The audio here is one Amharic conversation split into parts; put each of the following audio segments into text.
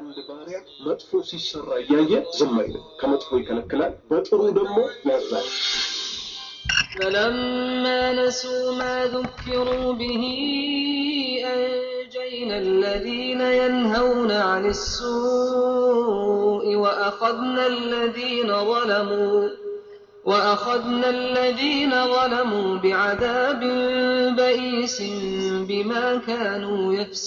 አንድ ባሪያ መጥፎ ሲሰራ እያየ ዝም አይልም። ከመጥፎ ይከለክላል፣ በጥሩ ደግሞ ያዛል። فلما نسوا ما ذكروا به أنجينا الذين ينهون عن السوء وأخذنا الذين ظلموا وأخذنا الذين ظلموا بعذاب بئيس بما كانوا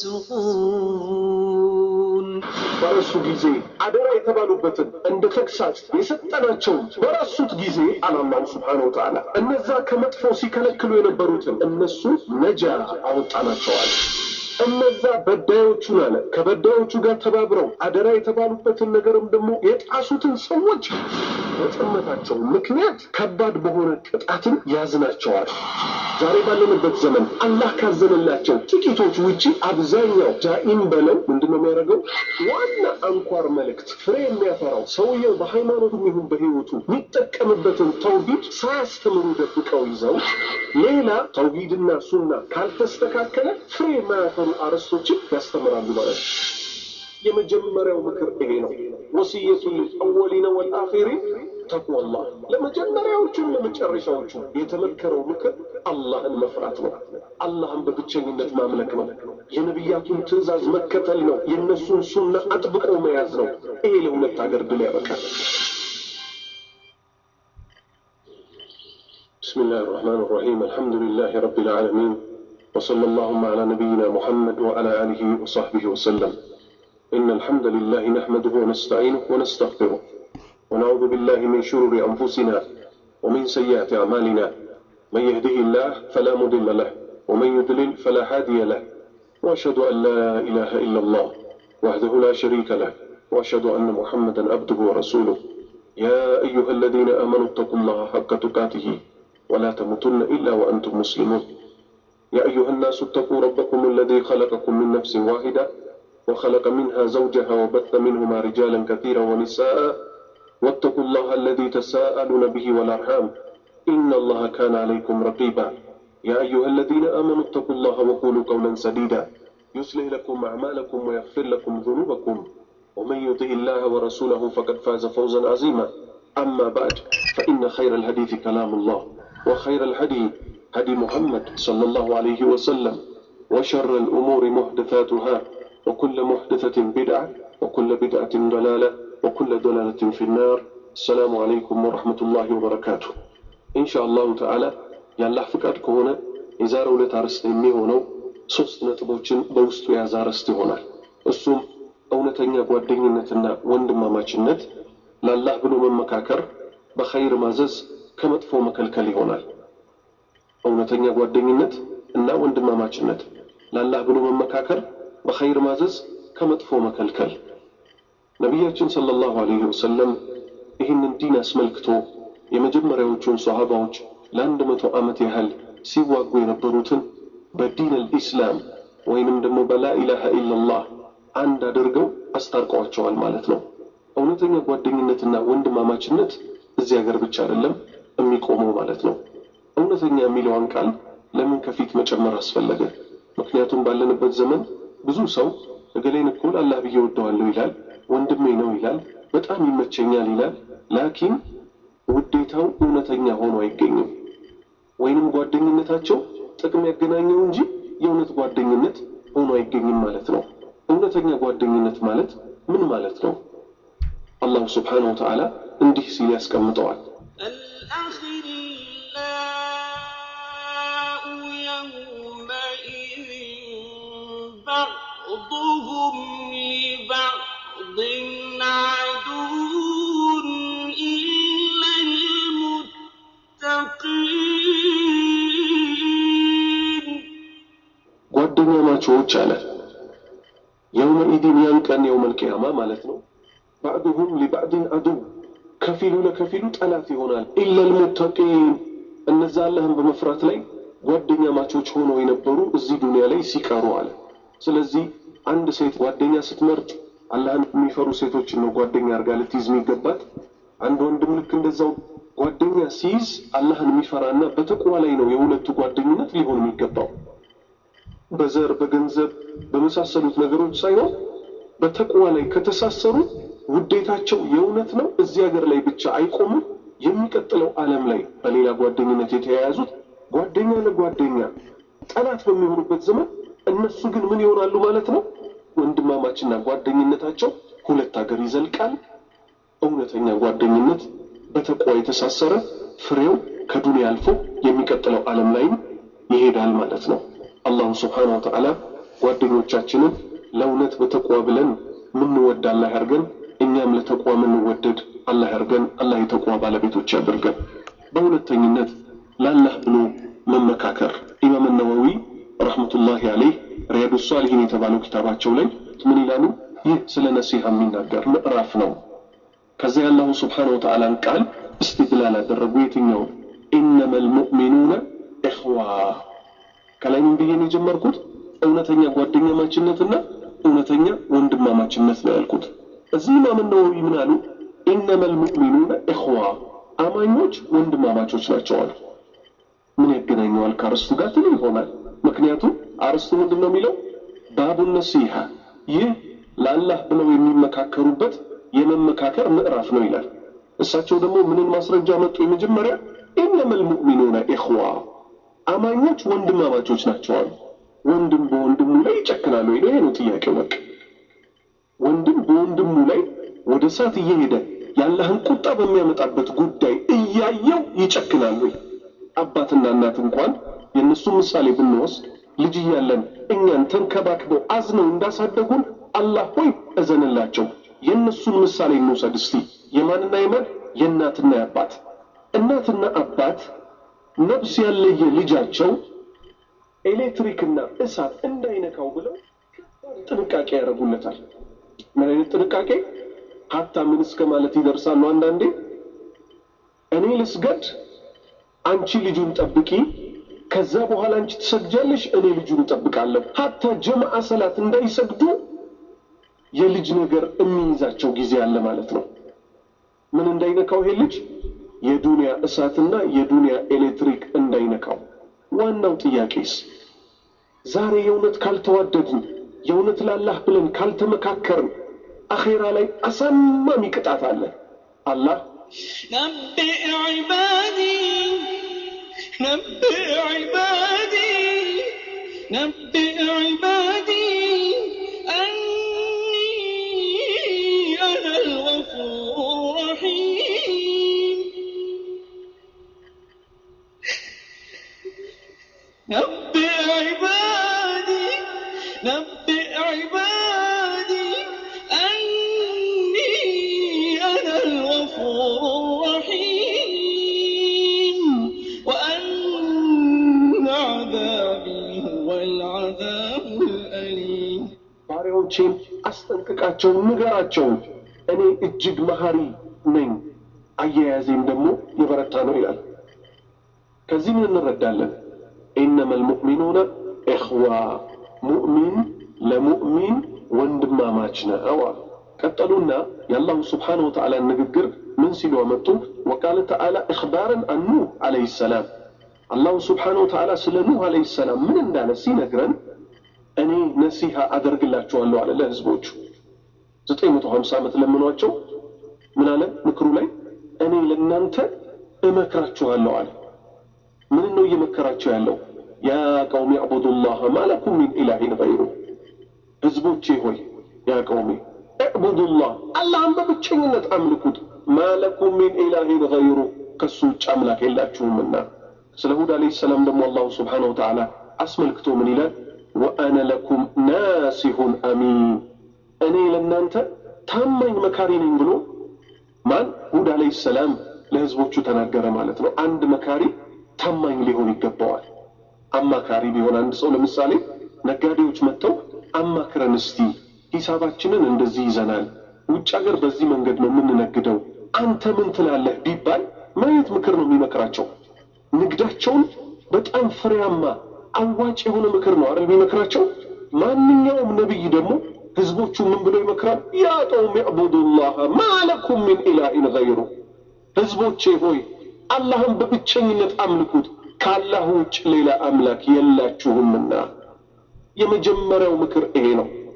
يفسقون በረሱ ጊዜ አደራ የተባሉበትን እንደ ተግሳጽ የሰጠናቸውን በረሱት ጊዜ አላላሁ ስብሓነሁ ወተዓላ እነዛ ከመጥፎ ሲከለክሉ የነበሩትን እነሱ ነጃ አወጣናቸዋል። እነዛ በዳዮቹን አለ ከበዳዮቹ ጋር ተባብረው አደራ የተባሉበትን ነገርም ደግሞ የጣሱትን ሰዎች በጥመታቸው ምክንያት ከባድ በሆነ ቅጣትን ያዝናቸዋል። ዛሬ ባለንበት ዘመን አላህ ካዘነላቸው ጥቂቶች ውጪ አብዛኛው ጃኢም በለው ምንድነው የሚያደርገው? ዋና አንኳር መልእክት ፍሬ የሚያፈራው ሰውየው በሃይማኖቱም ይሁን በህይወቱ የሚጠቀምበትን ተውሂድ ሳያስተምሩ ደብቀው ይዘው ሌላ ተውሂድና ሱና ካልተስተካከለ ፍሬ የማያፈሩ አርዕስቶችን ያስተምራሉ ማለት ነው። የመጀመሪያው ምክር ይሄ ነው። ወሲየቱ ልአወሊነ ወልአኺሪን ተቅዋላህ። ለመጀመሪያዎቹም ለመጨረሻዎቹ የተመከረው ምክር አላህን መፍራት ነው። አላህን በብቸኝነት ማምለክ ነው። የነቢያቱን ትእዛዝ መከተል ነው። የእነሱን ሱና አጥብቆ መያዝ ነው። ይሄ ለሁለት ሀገር ድል ያበቃል። بسم الله الرحمن الرحيم الحمد لله رب العالمين وصلى اللهم على نبينا محمد وعلى آله وصحبه وسلم إن الحمد لله نحمده ونستعينه ونستغفره ونعوذ بالله من شرور أنفسنا ومن سيئات أعمالنا من يهده الله فلا مضل له ومن يضلل فلا هادي له وأشهد أن لا إله إلا الله وحده لا شريك له وأشهد أن محمدا عبده ورسوله يا أيها الذين آمنوا اتقوا الله حق تقاته ولا تموتن إلا وأنتم مسلمون يا أيها الناس اتقوا ربكم الذي خلقكم من نفس واحدة وخلق منها زوجها وبث منهما رجالا كثيرا ونساء واتقوا الله الذي تساءلون به والأرحام إن الله كان عليكم رقيبا يا أيها الذين آمنوا اتقوا الله وقولوا قولا سديدا يصلح لكم أعمالكم ويغفر لكم ذنوبكم ومن يطع الله ورسوله فقد فاز فوزا عظيما أما بعد فإن خير الحديث كلام الله وخير الهدي هدي محمد صلى الله عليه وسلم وشر الأمور محدثاتها وكل محدثة بدعة وكل بدعة ضلالة وكل ضلالة في النار السلام عليكم ورحمة الله وبركاته إن شاء الله تعالى ያላህ ፍቃድ ከሆነ የዛሬ ሁለት አርዕስት የሚሆነው ሶስት ነጥቦችን በውስጡ የያዘ አርዕስት ይሆናል። እሱም እውነተኛ ጓደኝነትና ወንድማማችነት፣ ለአላህ ብሎ መመካከር፣ በኸይር ማዘዝ፣ ከመጥፎ መከልከል ይሆናል። እውነተኛ ጓደኝነት እና ወንድማማችነት፣ ለአላህ ብሎ መመካከር፣ በኸይር ማዘዝ፣ ከመጥፎ መከልከል። ነቢያችን ሰለላሁ ዐለይሂ ወሰለም ይህንን ዲን አስመልክቶ የመጀመሪያዎቹን ሰሃባዎች ለአንድ መቶ ዓመት ያህል ሲዋጉ የነበሩትን በዲን አልኢስላም ወይንም ደግሞ በላኢላሃ ኢላላህ አንድ አድርገው አስታርቀዋቸዋል ማለት ነው። እውነተኛ ጓደኝነትና ወንድማማችነት እዚህ ሀገር ብቻ አይደለም የሚቆመው ማለት ነው። እውነተኛ የሚለውን ቃል ለምን ከፊት መጨመር አስፈለገ? ምክንያቱም ባለንበት ዘመን ብዙ ሰው እገሌን እኮ አላህ ብዬ ወደዋለሁ ይላል፣ ወንድሜ ነው ይላል፣ በጣም ይመቸኛል ይላል። ላኪን ውዴታው እውነተኛ ሆኖ አይገኝም። ወይንም ጓደኝነታቸው ጥቅም ያገናኘው እንጂ የእውነት ጓደኝነት ሆኖ አይገኝም ማለት ነው። እውነተኛ ጓደኝነት ማለት ምን ማለት ነው? አላሁ ስብሓነሁ ወተዓላ እንዲህ ሲል ያስቀምጠዋል። الأخلاء يومئذ بعضهم لبعض عدو إلا المتقين ጓደኛ ማቾች አለ የውመኢድን ያን ቀን የውመል ቂያማ ማለት ነው። ባዕዱሁም ሊባዕድን አዱው ከፊሉ ለከፊሉ ጠላት ይሆናል። ኢለል ሙተቂን እነዛ አላህን በመፍራት ላይ ጓደኛ ማቾች ሆነው የነበሩ እዚህ ዱንያ ላይ ሲቀሩ አለ። ስለዚህ አንድ ሴት ጓደኛ ስትመርጥ አላህን የሚፈሩ ሴቶችን ነው ጓደኛ አድርጋ ልትይዝ የሚገባት። አንድ ወንድም ልክ እንደዛው ጓደኛ ሲይዝ አላህን የሚፈራና በተቅዋ ላይ ነው የሁለቱ ጓደኝነት ሊሆን የሚገባው። በዘር በገንዘብ በመሳሰሉት ነገሮች ሳይሆን በተቅዋ ላይ ከተሳሰሩ ውዴታቸው የእውነት ነው። እዚህ ሀገር ላይ ብቻ አይቆሙም። የሚቀጥለው ዓለም ላይ በሌላ ጓደኝነት የተያያዙት ጓደኛ ለጓደኛ ጠላት በሚሆኑበት ዘመን እነሱ ግን ምን ይሆናሉ ማለት ነው? ወንድማማችና ጓደኝነታቸው ሁለት ሀገር ይዘልቃል። እውነተኛ ጓደኝነት በተቋ የተሳሰረ ፍሬው ከዱንያ አልፎ የሚቀጥለው ዓለም ላይም ይሄዳል ማለት ነው። አላሁ ስብሓነሁ ወተዓላ ጓደኞቻችንን ለእውነት በተቋ ብለን ምንወድ አላህ ያርገን። እኛም ለተቋ ምንወደድ አላህ ያርገን። አላህ የተቋ ባለቤቶች ያደርገን። በሁለተኝነት ለአላህ ብሎ መመካከር ኢማም ነወዊ ረሕመቱላሂ አለይህ ሪያዱ ሷሊሂን የተባለው ኪታባቸው ላይ ምን ይላሉ? ይህ ስለ ነሲሃ የሚናገር ምዕራፍ ነው። ከዚያ የአላሁ ስብሓነሁ ወተዓላን ቃል እስትድላል አደረጉ። የትኛው ኢነመ ልሙእሚኑነ ኢኽዋ ከላይ ምን ብዬ ነው የጀመርኩት? እውነተኛ ጓደኛማችነትና እውነተኛ ወንድማማችነት ነው ያልኩት። እዚህ ኢማም ነወዊ ምን አሉ? ኢነመ ልሙእሚኑነ ኢኽዋ አማኞች ወንድማማቾች ናቸው አሉ። ምን ያገናኘዋል ከአርስቱ ጋር ትል ይሆናል። ምክንያቱም አርስቱ ምንድን ነው የሚለው ባቡ ነሲሃ፣ ይህ ለአላህ ብለው የሚመካከሩበት የመመካከር ምዕራፍ ነው ይላል። እሳቸው ደግሞ ምንን ማስረጃ መጡ? የመጀመሪያ ኢነመል ሙእሚኑነ ኢኽዋ አማኞች ወንድማማቾች ናቸው አሉ። ወንድም በወንድሙ ላይ ይጨክናሉ ወይ? ይሄ ነው ጥያቄው። በቃ ወንድም በወንድሙ ላይ ወደ እሳት እየሄደ የአላህን ቁጣ በሚያመጣበት ጉዳይ እያየው ይጨክናሉ ወይ? አባትና እናት እንኳን የእነሱ ምሳሌ ብንወስድ ልጅ እያለን እኛን ተንከባክበው አዝነው እንዳሳደጉን አላህ ሆይ እዘንላቸው። የእነሱን ምሳሌ እንውሰድ እስቲ። የማንና የማን? የእናትና የአባት። እናትና አባት ነፍስ ያለየ ልጃቸው ኤሌክትሪክና እሳት እንዳይነካው ብለው ጥንቃቄ ያደርጉለታል። ምን አይነት ጥንቃቄ? ሀታ ምን እስከ ማለት ይደርሳሉ አንዳንዴ እኔ ልስገድ አንቺ ልጁን ጠብቂ፣ ከዛ በኋላ አንቺ ትሰግጃለሽ፣ እኔ ልጁን እጠብቃለሁ። ሀታ ጀማዓ ሰላት እንዳይሰግዱ የልጅ ነገር የሚይዛቸው ጊዜ አለ ማለት ነው። ምን እንዳይነካው ይሄ ልጅ የዱንያ እሳትና የዱንያ ኤሌክትሪክ እንዳይነካው። ዋናው ጥያቄስ ዛሬ የእውነት ካልተዋደድን የእውነት ላላህ ብለን ካልተመካከርን አኼራ ላይ አሳማሚ ቅጣት አለ። አላህ نبئ عبادي نبئ عبادي نبئ عبادي أني أنا الغفور الرحيم نبئ عبادي نبئ عبادي أني أنا الغفور الرحيم وأن عذابي هو العذاب الأليم ባሪያዎቼን አስጠንቅቃቸው፣ ንገራቸው እኔ እጅግ መሐሪ ነኝ፣ አያያዜም ደግሞ የበረታ ነው ይላል። ከዚህ ምን እንረዳለን? ኢነመል ሙእሚኑነ ኢኽዋ ሙእሚን ለሙእሚን ወንድማማች ነው አሉ። ቀጠሉና የአላሁ ስብሓነሁ ወተዓላ ንግግር ምን ሲሉ አመጡ? ወቃለ ተዓላ እኽባረን አን ኑህ ዓለይሂ ሰላም አላሁ ስብሓነሁ ወተዓላ ስለ ኑህ ዓለይሂ ሰላም ምን እንዳለ ሲነግረን እኔ ነሲሃ አደርግላቸዋለሁ አለ ለህዝቦቹ። ዘጠኝ መቶ ሀምሳ ዓመት ለምኗቸው ምን አለ ምክሩ ላይ እኔ ለእናንተ እመክራችኋለሁ አለ። ምን ነው እየመከራቸው ያለው? ያ ቀውሚ ዕቡዱላህ ማለኩም ሚን ኢላሂን ገይሩ ህዝቦቼ ሆይ ያ ቀውሚ ዕቡዱላህ አላህን በብቸኝነት አምልኩት። ማለኩም ሚን ኢላሂን ገይሩ ከሱ ውጭ አምላክ የላችሁምና። ስለ ሁድ ዓለይሂ ሰላም ደግሞ አላሁ ስብሓነሁ ወተዓላ አስመልክቶ ምን ይላል? ወአነ ለኩም ናሲሁን አሚን እኔ ለእናንተ ታማኝ መካሪ ነኝ ብሎ ማን ሁድ ዓለይሂ ሰላም ለህዝቦቹ ተናገረ ማለት ነው። አንድ መካሪ ታማኝ ሊሆን ይገባዋል። አማካሪ ቢሆን አንድ ሰው ለምሳሌ ነጋዴዎች መጥተው አማክረን እስቲ ሂሳባችንን እንደዚህ ይዘናል፣ ውጭ ሀገር በዚህ መንገድ ነው የምንነግደው፣ አንተ ምን ትላለህ ቢባል ምን አይነት ምክር ነው የሚመክራቸው? ንግዳቸውን በጣም ፍሬያማ አዋጭ የሆነ ምክር ነው አይደል የሚመክራቸው። ማንኛውም ነቢይ ደግሞ ህዝቦቹ ምን ብሎ ይመክራል? ያ ቀውም ዕቡዱላህ ማለኩም ሚን ኢላሂን ገይሩ ህዝቦቼ ሆይ አላህን በብቸኝነት አምልኩት ከአላህ ውጭ ሌላ አምላክ የላችሁምና። የመጀመሪያው ምክር ይሄ ነው።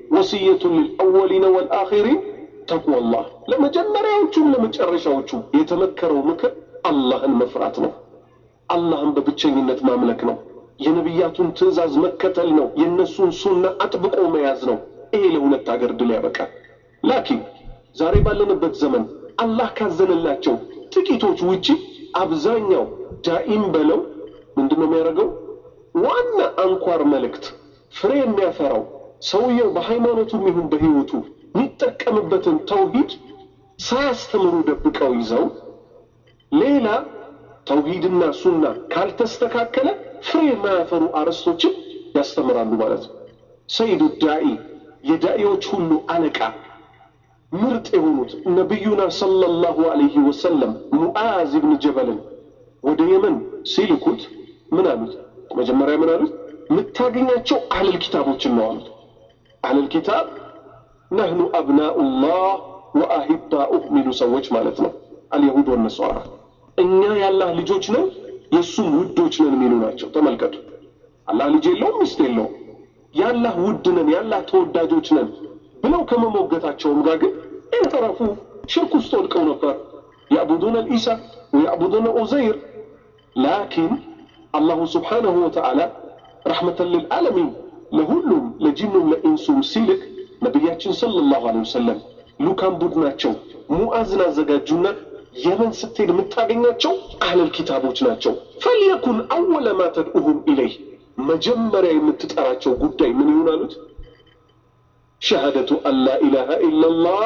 ወስየቱን ልልአወሊነ ወልአኺሪን ተቅዋላህ ለመጀመሪያዎቹም ለመጨረሻዎቹም የተመከረው ምክር አላህን መፍራት ነው። አላህን በብቸኝነት ማምለክ ነው። የነቢያቱን ትእዛዝ መከተል ነው። የእነሱን ሱና አጥብቆ መያዝ ነው። ይሄ ለሁለት ሀገር ድል ያበቃል። ላኪን ዛሬ ባለንበት ዘመን አላህ ካዘነላቸው ጥቂቶች ውጪ አብዛኛው ዳኢም በለው ምንድን ነው የሚያደርገው? ዋና አንኳር መልእክት ፍሬ የሚያፈራው ሰውየው በሃይማኖቱም ይሁን በህይወቱ የሚጠቀምበትን ተውሂድ ሳያስተምሩ ደብቀው ይዘው ሌላ ተውሂድና ሱና ካልተስተካከለ ፍሬ የማያፈሩ አርዕስቶችን ያስተምራሉ ማለት ነው። ሰይዱ ዳኢ የዳኢዎች ሁሉ አለቃ ምርጥ የሆኑት ነቢዩና ሰለላሁ ዐለይሂ ወሰለም ሙዓዝ ብን ጀበልን ወደ የመን ሲልኩት ምን አሉት? መጀመሪያ ምን አሉት? የምታገኛቸው አህለል ኪታቦችን ነው አሉት። አህለል ኪታብ ነህኑ አብናኡላህ ወአሂባኡህ የሚሉ ሰዎች ማለት ነው። አልየሁድ ወነሷራ እኛ የአላህ ልጆች ነን የእሱም ውዶች ነን የሚሉ ናቸው። ተመልከቱ። አላህ ልጅ የለውም ሚስት የለውም። የአላህ ውድ ነን የአላህ ተወዳጆች ነን ብለው ከመሞገታቸውም ጋር ግን እንተረፉ ሽርክ ውስጥ ወድቀው ነበር። ያዕቡዱነ ልኢሳ ወያዕቡዱነ ኡዘይር ላኪን አላሁ ስብሓነሁ ወተዓላ ረሕመተን ልልዓለሚን ለሁሉም ለጂኑም ለኢንሱም ሲልክ ነቢያችን ሰለላሁ ዐለይሂ ወሰለም ሉካን ቡድናቸው ሙዓዝን አዘጋጁና የመን ስትሄድ የምታገኛቸው አህለል ኪታቦች ናቸው። ፈልየኩን አወለ ማ ተድኡሁም ኢለይህ መጀመሪያ የምትጠራቸው ጉዳይ ምን ይሁን አሉት? ሸሃደቱ አን ላ ኢላሃ ኢላላህ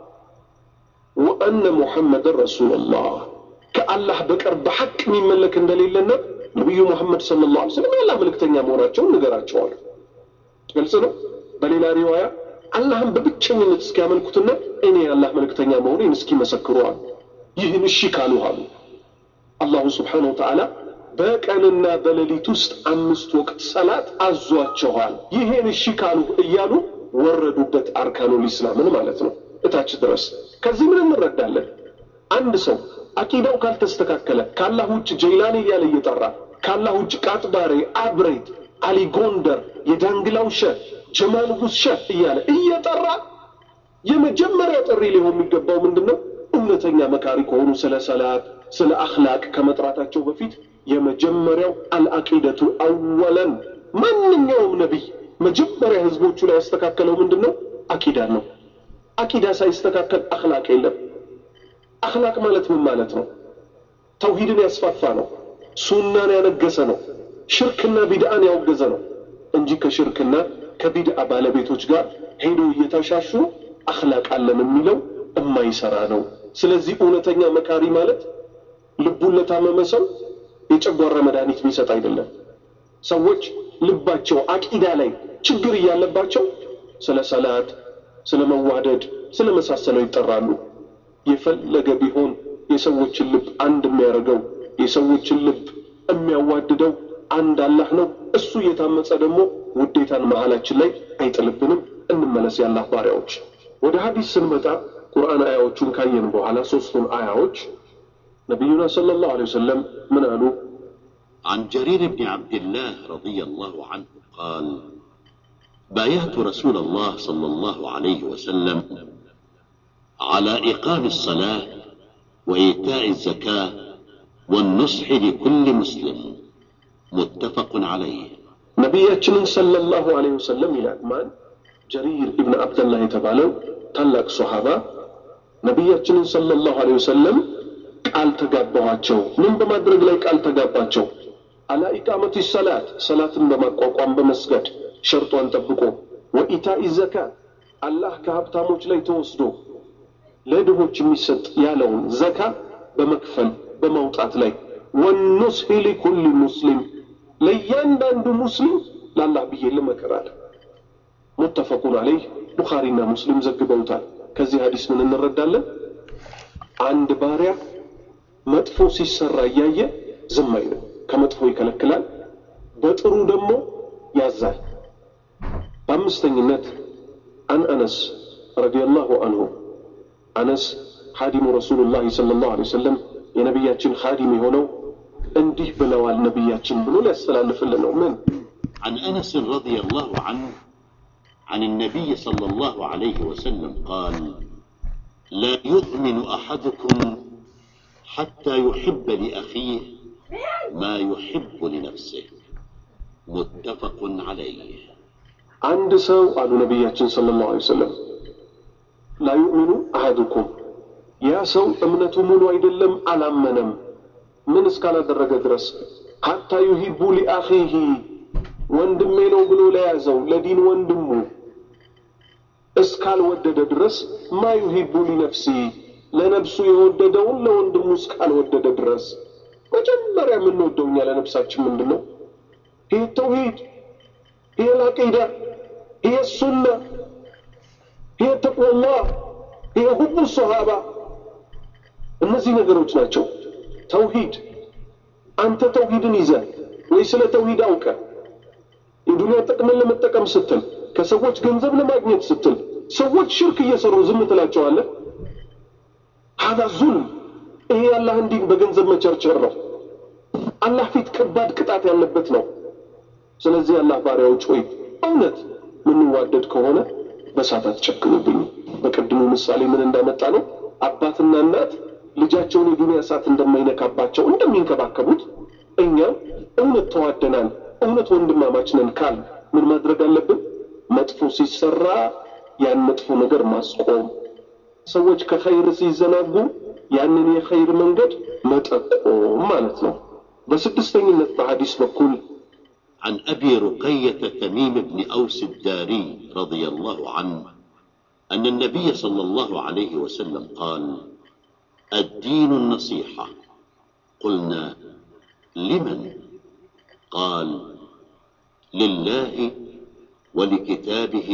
ወአነ ሙሐመድን ረሱሉላህ ከአላህ በቀር በሐቅ የሚመለክ እንደሌለና ነቢዩ ሙሐመድ ሰለላሁ ዐለይሂ ወሰለም የአላህ መልእክተኛ መሆናቸውን ንገራቸዋል። ግልጽ ነው። በሌላ ሪዋያ አላህን በብቸኝነት እስኪያመልኩትና እኔ የአላህ መልእክተኛ መሆኔን እስኪመሰክሩ አሉ። ይህን እሺ ካሉ አሉ አላሁ ስብሓነሁ ወተዓላ በቀንና በሌሊት ውስጥ አምስት ወቅት ሰላት አዟቸዋል። ይሄን እሺ ካሉ እያሉ ወረዱበት አርካኑል ኢስላምን ማለት ነው እታች ድረስ። ከዚህ ምን እንረዳለን? አንድ ሰው አቂዳው ካልተስተካከለ ከአላህ ውጭ ጀይላን እያለ እየጠራ ከአላህ ውጭ ቃጥባሬ፣ አብሬት፣ አሊ ጎንደር፣ የዳንግላው ሸህ፣ ጀማል ንጉስ ሸህ እያለ እየጠራ የመጀመሪያ ጥሪ ሊሆን የሚገባው ምንድን ነው? እውነተኛ መካሪ ከሆኑ ስለ ሰላት፣ ስለ አኽላቅ ከመጥራታቸው በፊት የመጀመሪያው አልአቂደቱ አወለን ማንኛውም ነቢይ መጀመሪያ ህዝቦቹ ላይ ያስተካከለው ምንድን ነው? አቂዳን ነው። አቂዳ ሳይስተካከል አኽላቅ የለም። አኽላቅ ማለት ምን ማለት ነው? ተውሂድን ያስፋፋ ነው። ሱናን ያነገሰ ነው። ሽርክና ቢድአን ያወገዘ ነው እንጂ ከሽርክና ከቢድአ ባለቤቶች ጋር ሄዶ እየተሻሹ አኽላቅ አለን የሚለው የማይሰራ ነው። ስለዚህ እውነተኛ መካሪ ማለት ልቡን ለታመመ ሰው የጨጓራ መድኃኒት የሚሰጥ አይደለም። ሰዎች ልባቸው አቂዳ ላይ ችግር እያለባቸው ስለ ሰላት፣ ስለ መዋደድ፣ ስለ መሳሰለው ይጠራሉ። የፈለገ ቢሆን የሰዎችን ልብ አንድ የሚያደርገው የሰዎችን ልብ የሚያዋድደው አንድ አላህ ነው። እሱ እየታመጸ ደግሞ ውዴታን መሀላችን ላይ አይጥልብንም። እንመለስ የአላህ ባሪያዎች። ወደ ሀዲስ ስንመጣ ቁርአን አያዎቹን ካየን በኋላ ሶስቱን አያዎች ነቢዩና ሰለላሁ ዐለይሂ ወሰለም ምን አሉ? عن جرير بن عبد الله رضي الله عنه قال بايعت رسول الله صلى الله عليه وسلم على إقام الصلاة وإيتاء الزكاة والنصح لكل مسلم متفق عليه ነቢያችንን ሰለላሁ ዐለይሂ ወሰለም ይላል ማን? ጀሪር ኢብን አብደላህ የተባለው ታላቅ ሶሃባ ነቢያችንን ሰለላሁ ዐለይሂ ወሰለም ቃል ተጋባኋቸው። ምን በማድረግ ላይ ቃል ተጋባቸው? አላ ኢቃመቲ ሰላት ሰላትን በማቋቋም በመስገድ ሸርጧን ጠብቆ፣ ወኢታኢ ዘካ አላህ ከሀብታሞች ላይ ተወስዶ ለድሆች የሚሰጥ ያለውን ዘካ በመክፈል በማውጣት ላይ ወኑስሒ ሊኩል ሙስሊም ለእያንዳንዱ ሙስሊም ለአላህ ብዬ ልመክራል። ሙተፈቁን አለይህ ቡኻሪና ሙስሊም ዘግበውታል። ከዚህ ሀዲስ ምን እንረዳለን? አንድ ባሪያ መጥፎ ሲሰራ እያየ ዝም አይልም። ከመጥፎ ይከለክላል፣ በጥሩ ደግሞ ያዛል። በአምስተኝነት አን አነስ ረዲየላሁ አንሁ አነስ ኻዲሙ ረሱሉላህ ሰለላሁ ዐለይሂ ወሰለም የነቢያችን ኻዲም የሆነው እንዲህ ብለዋል ነቢያችን ብሎ ሊያስተላልፍልን ነው። ምን عن أنس رضي الله عنه عن النبي صلى الله عليه وسلم قال لا يؤمن أحدكم حتى يحب لأخيه ما يحب لنفسه متفق عليه አንድ ሰው አሉ ነቢያችን ሰለላሁ ዐለይሂ ወሰለም ላ ዩእሚኑ አሐዱኩም ያ ሰው እምነቱ ሙሉ አይደለም አላመነም ምን እስካላደረገ ድረስ ሐታ ዩሂቡ ሊአኺሂ ወንድሜ ነው ብሎ ለያዘው ለዲን ወንድሙ እስካልወደደ ድረስ ማ ዩሂቡ ሊነፍሲ ለነፍሱ የወደደውን ለወንድሙ እስካልወደደ ድረስ መጀመሪያ የምንወደው እኛ ለነፍሳችን ምንድን ነው? ይህ ተውሂድ፣ ይህ ልዓቂዳ፣ ይህ ሱና፣ ይህ ተቅወላህ፣ ይህ ሁቡ ሰሃባ እነዚህ ነገሮች ናቸው። ተውሂድ አንተ ተውሂድን ይዘህ ወይ ስለ ተውሂድ አውቀህ የዱንያ ጥቅምን ለመጠቀም ስትል ከሰዎች ገንዘብ ለማግኘት ስትል ሰዎች ሽርክ እየሰሩ ዝም ትላቸዋለህ። ሀዛ ዙልም፣ ይሄ የአላህን ዲን በገንዘብ መቸርቸር ነው። አላህ ፊት ከባድ ቅጣት ያለበት ነው። ስለዚህ አላህ ባሪያዎች ሆይ እውነት ምንዋደድ ከሆነ በሳት አትጨክኑብኝ። በቅድሙ ምሳሌ ምን እንዳመጣ ነው አባትና እናት ልጃቸውን የዱንያ እሳት እንደማይነካባቸው እንደሚንከባከቡት እኛም እውነት ተዋደናል፣ እውነት ወንድማማች ነን ካል ምን ማድረግ አለብን? መጥፎ ሲሰራ ያን መጥፎ ነገር ማስቆም፣ ሰዎች ከኸይር ሲዘናጉ ያንን የኸይር መንገድ መጠቆም ማለት ነው። በስድስተኝነት በሐዲስ በኩል عن أبي رقية تميم بن أوس الداري رضي الله عنه أن النبي صلى الله عليه وسلم قال الدين النصيحة قلنا لمن قال لله ولكتابه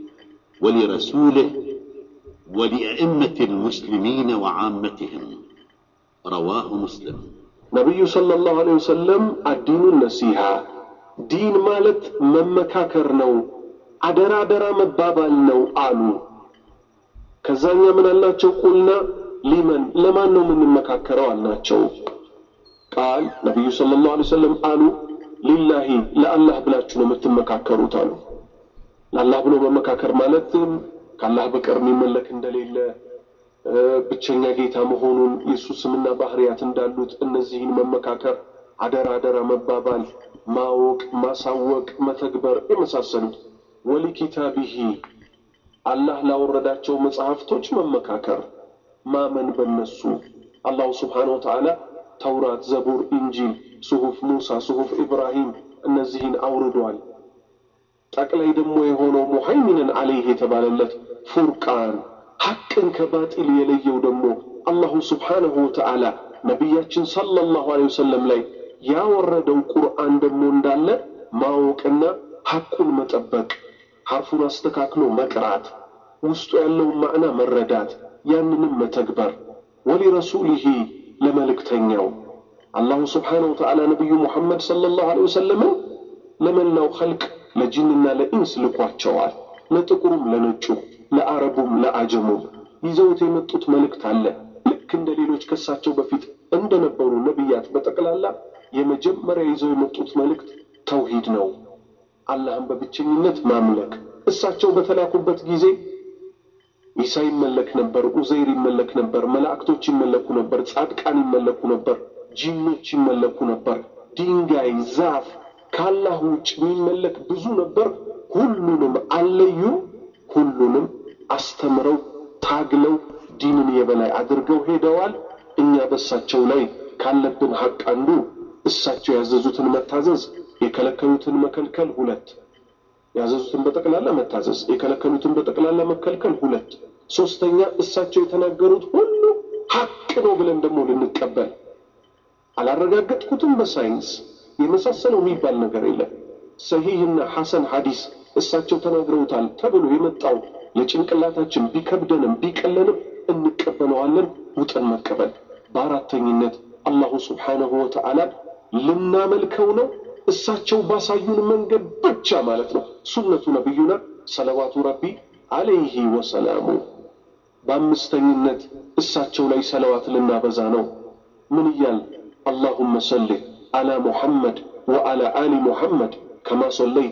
ولرسوله ولأئمة المسلمين وعامتهم رواه مسلم ነቢዩ ሰለላሁ ዐለይሂ ወሰለም አዲኑ ነሲሃ ዲን ማለት መመካከር ነው፣ አደራ አደራ መባባል ነው አሉ። ከዛኛ ምን አልናቸው? ቁልና ሊመን ለማን ነው የምንመካከረው አልናቸው። ቃል ነቢዩ ሰለላሁ ዐለይሂ ወሰለም አሉ ሊላሂ ለአላህ ብላችሁ ነው የምትመካከሩት አሉ። ለአላህ ብሎ መመካከር ማለትም ከአላህ በቀር የሚመለክ እንደሌለ ብቸኛ ጌታ መሆኑን የእሱ ስምና ባህርያት እንዳሉት እነዚህን መመካከር፣ አደራ አደራ መባባል፣ ማወቅ፣ ማሳወቅ፣ መተግበር የመሳሰሉት ወሊ ኪታቢሂ አላህ ላወረዳቸው መጽሐፍቶች መመካከር፣ ማመን በነሱ አላሁ ስብሓነሁ ወተዓላ ተውራት፣ ዘቡር፣ ኢንጂል፣ ጽሑፍ ሙሳ፣ ጽሑፍ ኢብራሂም እነዚህን አውርዷል። ጠቅላይ ደግሞ የሆነው ሙሀይሚንን አለይህ የተባለለት ፉርቃን ሐቅን ከባጢል የለየው ደግሞ አላሁ ስብሓነሁ ወተዓላ ነቢያችን ሰለላሁ ዐለይሂ ወሰለም ላይ ያወረደው ቁርአን ደግሞ እንዳለ ማወቅና ሐቁን መጠበቅ፣ ሐርፉን አስተካክሎ መቅራት፣ ውስጡ ያለውን ማዕና መረዳት፣ ያንንም መተግበር ወሊረሱሊሂ ለመልእክተኛው አላሁ ስብሓነሁ ወተዓላ ነቢዩ ሙሐመድ ሰለላሁ ዐለይሂ ወሰለምን ለመላው ኸልቅ ለጂንና ለኢንስ ልኳቸዋል። ለጥቁሩም ለነጩ ለአረቡም ለአጀሙም ይዘውት የመጡት መልእክት አለ። ልክ እንደ ሌሎች ከሳቸው በፊት እንደነበሩ ነቢያት በጠቅላላ የመጀመሪያ ይዘው የመጡት መልእክት ተውሂድ ነው። አላህን በብቸኝነት ማምለክ። እሳቸው በተላኩበት ጊዜ ኢሳ ይመለክ ነበር፣ ኡዘይር ይመለክ ነበር፣ መላእክቶች ይመለኩ ነበር፣ ጻድቃን ይመለኩ ነበር፣ ጂኖች ይመለኩ ነበር፣ ድንጋይ፣ ዛፍ ከአላህ ውጭ የሚመለክ ብዙ ነበር። ሁሉንም አለዩም። ሁሉንም አስተምረው ታግለው ዲንን የበላይ አድርገው ሄደዋል። እኛ በእሳቸው ላይ ካለብን ሐቅ አንዱ እሳቸው ያዘዙትን መታዘዝ፣ የከለከሉትን መከልከል ሁለት ያዘዙትን በጠቅላላ መታዘዝ፣ የከለከሉትን በጠቅላላ መከልከል ሁለት። ሶስተኛ እሳቸው የተናገሩት ሁሉ ሐቅ ነው ብለን ደግሞ ልንቀበል አላረጋገጥኩትም በሳይንስ የመሳሰለው የሚባል ነገር የለም። ሰሂህና ሐሰን ሐዲስ እሳቸው ተናግረውታል ተብሎ የመጣው ለጭንቅላታችን ቢከብደንም ቢቀለንም እንቀበለዋለን፣ ውጠን መቀበል። በአራተኝነት አላሁ ስብሓነሁ ወተዓላ ልናመልከው ነው እሳቸው ባሳዩን መንገድ ብቻ ማለት ነው። ሱነቱ ነቢዩና ሰለዋቱ ረቢ አለይሂ ወሰላሙ። በአምስተኝነት እሳቸው ላይ ሰለዋት ልናበዛ ነው። ምን እያል አላሁመ ሰሊ አላ ሙሐመድ ወአላ አሊ ሙሐመድ ከማ ሰለይተ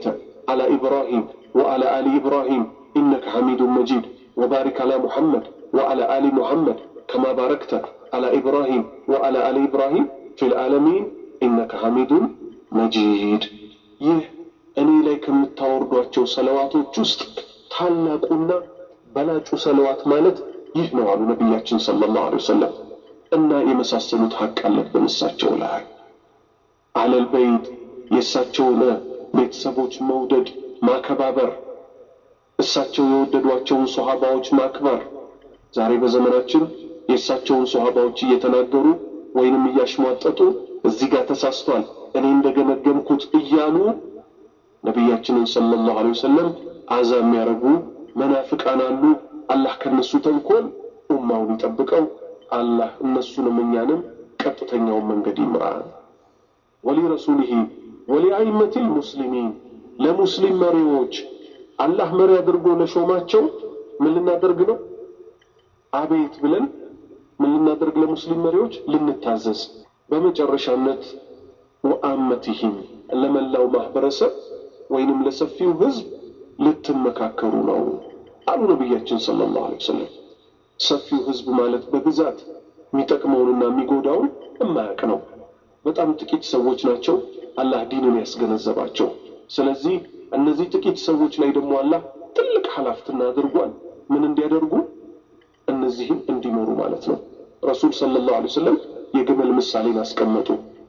على إبراهيم وعلى آل إبراهيم إنك حميد مجيد وبارك على محمد وعلى آل محمد كما باركت على إبراهيم وعلى آل إبراهيم في العالمين إنك حميد مجيد ይህ እኔ ላይ ከምታወርዷቸው ሰለዋቶች ውስጥ ታላቁና በላጩ ሰለዋት ማለት ይህ ነው አሉ ነቢያችን ሰለላሁ ዐለይሂ ወሰለም። እና የመሳሰሉት ሀቅ አለብን እሳቸው ላይ አለል በይት የእሳቸውን ቤተሰቦች መውደድ ማከባበር፣ እሳቸው የወደዷቸውን ሶሃባዎች ማክበር። ዛሬ በዘመናችን የእሳቸውን ሶሃባዎች እየተናገሩ ወይንም እያሽሟጠጡ እዚህ ጋር ተሳስቷል እኔ እንደገመገምኩት እያሉ ነቢያችንን ሰለላሁ ዐለይሂ ወሰለም አዛ የሚያደርጉ መናፍቃን አሉ። አላህ ከነሱ ተንኮል ኡማውን ይጠብቀው። አላህ እነሱንም እኛንም ቀጥተኛውን መንገድ ይምራል። ወሊረሱሊሂ ወሊአይመቲል ሙስሊሚን ለሙስሊም መሪዎች አላህ መሪ አድርጎ ለሾማቸው ምን ልናደርግ ነው? አቤት ብለን ምን ልናደርግ ለሙስሊም መሪዎች ልንታዘዝ። በመጨረሻነት ወአመቲሂም ለመላው ማህበረሰብ ወይንም ለሰፊው ህዝብ ልትመካከሩ ነው አሉ ነቢያችን ሰለላሁ ዐለይሂ ወሰለም። ሰፊው ህዝብ ማለት በብዛት የሚጠቅመውንና የሚጎዳውን እማያውቅ ነው። በጣም ጥቂት ሰዎች ናቸው አላህ ዲንን ያስገነዘባቸው። ስለዚህ እነዚህ ጥቂት ሰዎች ላይ ደግሞ አላህ ትልቅ ኃላፊነት አድርጓል። ምን እንዲያደርጉ? እነዚህም እንዲመሩ ማለት ነው። ረሱል ሰለላሁ ዐለይሂ ወሰለም የግመል ምሳሌን አስቀመጡ።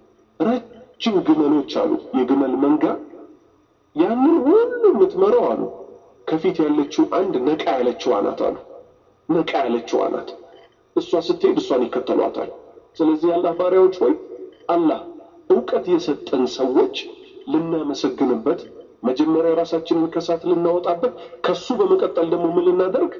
ረጅም ግመሎች አሉ፣ የግመል መንጋ ያንን ሁሉ የምትመራው አሉ ከፊት ያለችው አንድ ነቃ ያለችው አናት አሉ ነቃ ያለችው አናት እሷ ስትሄድ እሷን ይከተሏታል። ስለዚህ የአላህ ባሪያዎች ወይ አላህ እውቀት የሰጠን ሰዎች ልናመሰግንበት፣ መጀመሪያ ራሳችንን ከሳት ልናወጣበት፣ ከሱ በመቀጠል ደግሞ ምን ልናደርግ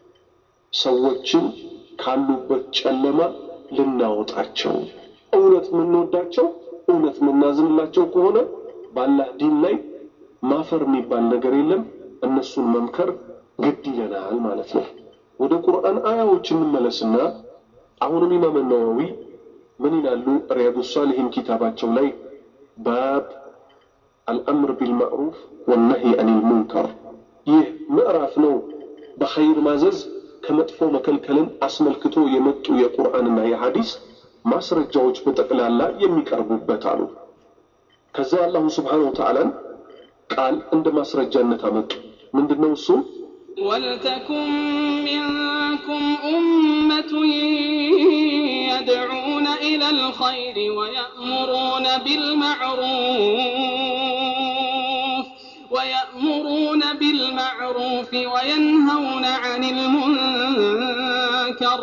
ሰዎችን ካሉበት ጨለማ ልናወጣቸው፣ እውነት የምንወዳቸው እውነት የምናዝንላቸው ከሆነ በአላህ ዲን ላይ ማፈር የሚባል ነገር የለም። እነሱን መምከር ግድ ይለናል ማለት ነው። ወደ ቁርአን አያዎች እንመለስና አሁንም ኢማም ነዋዊ ምን ይላሉ? ሪያዱ ሳሊሂን ኪታባቸው ላይ ባብ አልአምር ቢልማዕሩፍ ወነህይ አኒል ሙንከር ይህ ምዕራፍ ነው። በኸይር ማዘዝ ከመጥፎ መከልከልን አስመልክቶ የመጡ የቁርአንና የሐዲስ ማስረጃዎች በጠቅላላ የሚቀርቡበት አሉ። ከዛ አላሁ ስብሓነሁ ወተዓላን ቃል እንደ ማስረጃነት አመጡ። ምንድነው እሱ? ولتكن منكم أمة يدعون إلى الخير ويأمرون بالمعروف ويأمرون بالمعروف وينهون عن المنكر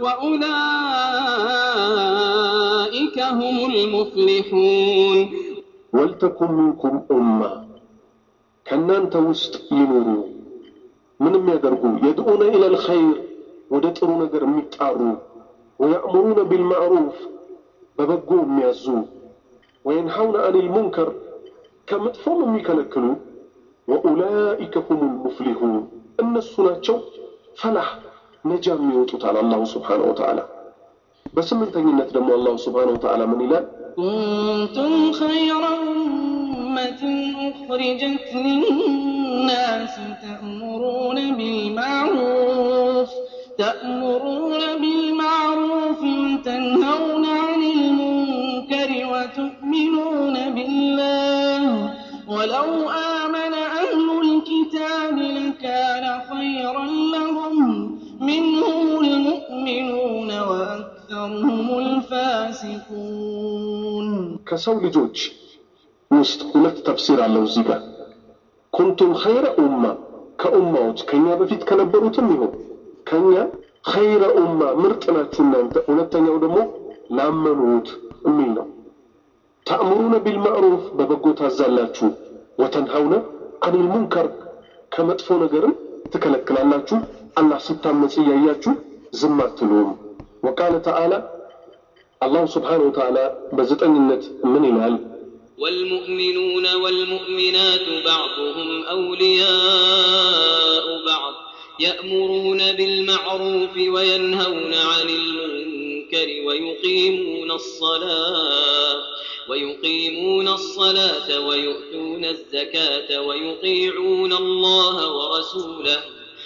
وأولئك هم المفلحون ወልተኩን ሚንኩም ኡማ ከእናንተ ውስጥ ይኑሩ ምን የሚያደርጉ የድዑነ ኢለል ኸይር ወደ ጥሩ ነገር የሚጣሩ ወያእሙሩነ ቢልማዕሩፍ በበጎ የሚያዙ ወየንሐውነ አኒል ሙንከር ከመጥፎም የሚከለክሉ ወኡላኢከ ሁሙል ሙፍሊሑን እነሱ ናቸው ፈላህ ነጃ የሚወጡታል አላሁ ስብሓነሁ ወተዓላ በስምንተኝነት ደግሞ አላሁ ስብሓነሁ ወተዓላ ምን ይላል كنتم خير أمة أخرجت للناس تأمرون بالمعروف تأمرون بالمعروف وتنهون عن المنكر وتؤمنون بالله ولو آمن أهل الكتاب لكان خيرا لهم منهم المؤمنون وأكثرهم الفاسقون ከሰው ልጆች ውስጥ ሁለት ተፍሲር አለው እዚህ ጋር ኩንቱም ኸይረ ኡማ ከኡማዎች ከኛ በፊት ከነበሩትም ይሁን ከኛ ኸይረ ኡማ ምርጥ ናችሁ እናንተ ሁለተኛው ደግሞ ላመኑት የሚል ነው ተእምሩነ ቢልማዕሩፍ በበጎ ታዛላችሁ ወተንሃውነ አኒል ሙንከር ከመጥፎ ነገርም ትከለክላላችሁ አላህ ሲታመጽ እያያችሁ ዝም አትሉም ወቃለ ተዓላ አላሁ ስብሓነሁ ወተዓላ በዘጠኝነት ምን ይላል والمؤمنون والمؤمنات بعضهم أولياء بعض يأمرون بالمعروف وينهون عن المنكر ويقيمون الصلاة ويقيمون الصلاة ويؤتون الزكاة ويطيعون الله ورسوله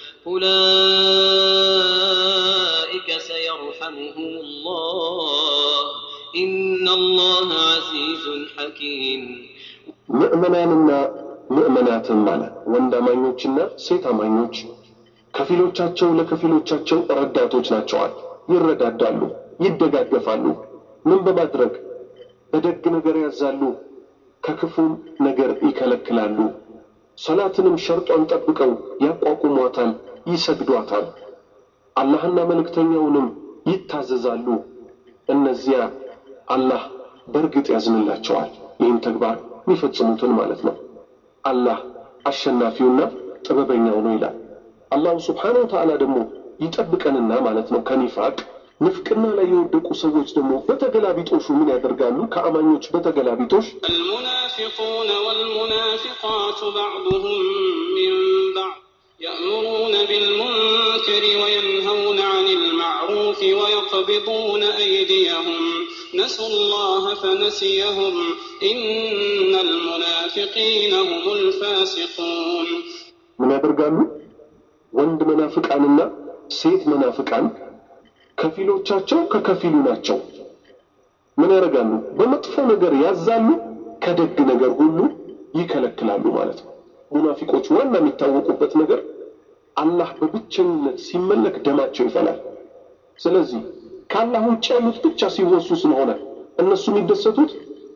أولئك سيرحمهم الله إن الله عزيز حكيم ምእመናንና ምእመናትን ማለት ወንድ አማኞችና ሴት አማኞች ከፊሎቻቸው ለከፊሎቻቸው ረዳቶች ናቸዋል። ይረዳዳሉ፣ ይደጋገፋሉ። ምን በማድረግ በደግ ነገር ያዛሉ፣ ከክፉም ነገር ይከለክላሉ። ሰላትንም ሸርጧን ጠብቀው ያቋቁሟታል፣ ይሰግዷታል። አላህና መልእክተኛውንም ይታዘዛሉ። እነዚያ አላህ በእርግጥ ያዝንላቸዋል። ይህን ተግባር የሚፈጽሙትን ማለት ነው። አላህ አሸናፊውና ጥበበኛው ነው ይላል። አላሁ ስብሓነሁ ወተዓላ ደግሞ ይጠብቀንና ማለት ነው ከኒፋቅ ንፍቅና ላይ የወደቁ ሰዎች ደግሞ በተገላቢጦሹ ምን ያደርጋሉ? ከአማኞች በተገላቢጦሽ المنافقون والمنافقات بعضهم من بعض يأمرون بالمنكر وينهون عن المعروف ويقبضون أيديهم نسوا الله فنسيهم إن المنافقين هم الفاسقون ምን ያደርጋሉ? ወንድ መናፍቃንና ሴት መናፍቃን ከፊሎቻቸው ከከፊሉ ናቸው። ምን ያደርጋሉ? በመጥፎ ነገር ያዛሉ፣ ከደግ ነገር ሁሉ ይከለክላሉ ማለት ነው። ሙናፊቆች ዋና የሚታወቁበት ነገር አላህ በብቸኝነት ሲመለክ ደማቸው ይፈላል። ስለዚህ ከአላህ ውጭ ያሉት ብቻ ሲወሱ ስለሆነ እነሱ የሚደሰቱት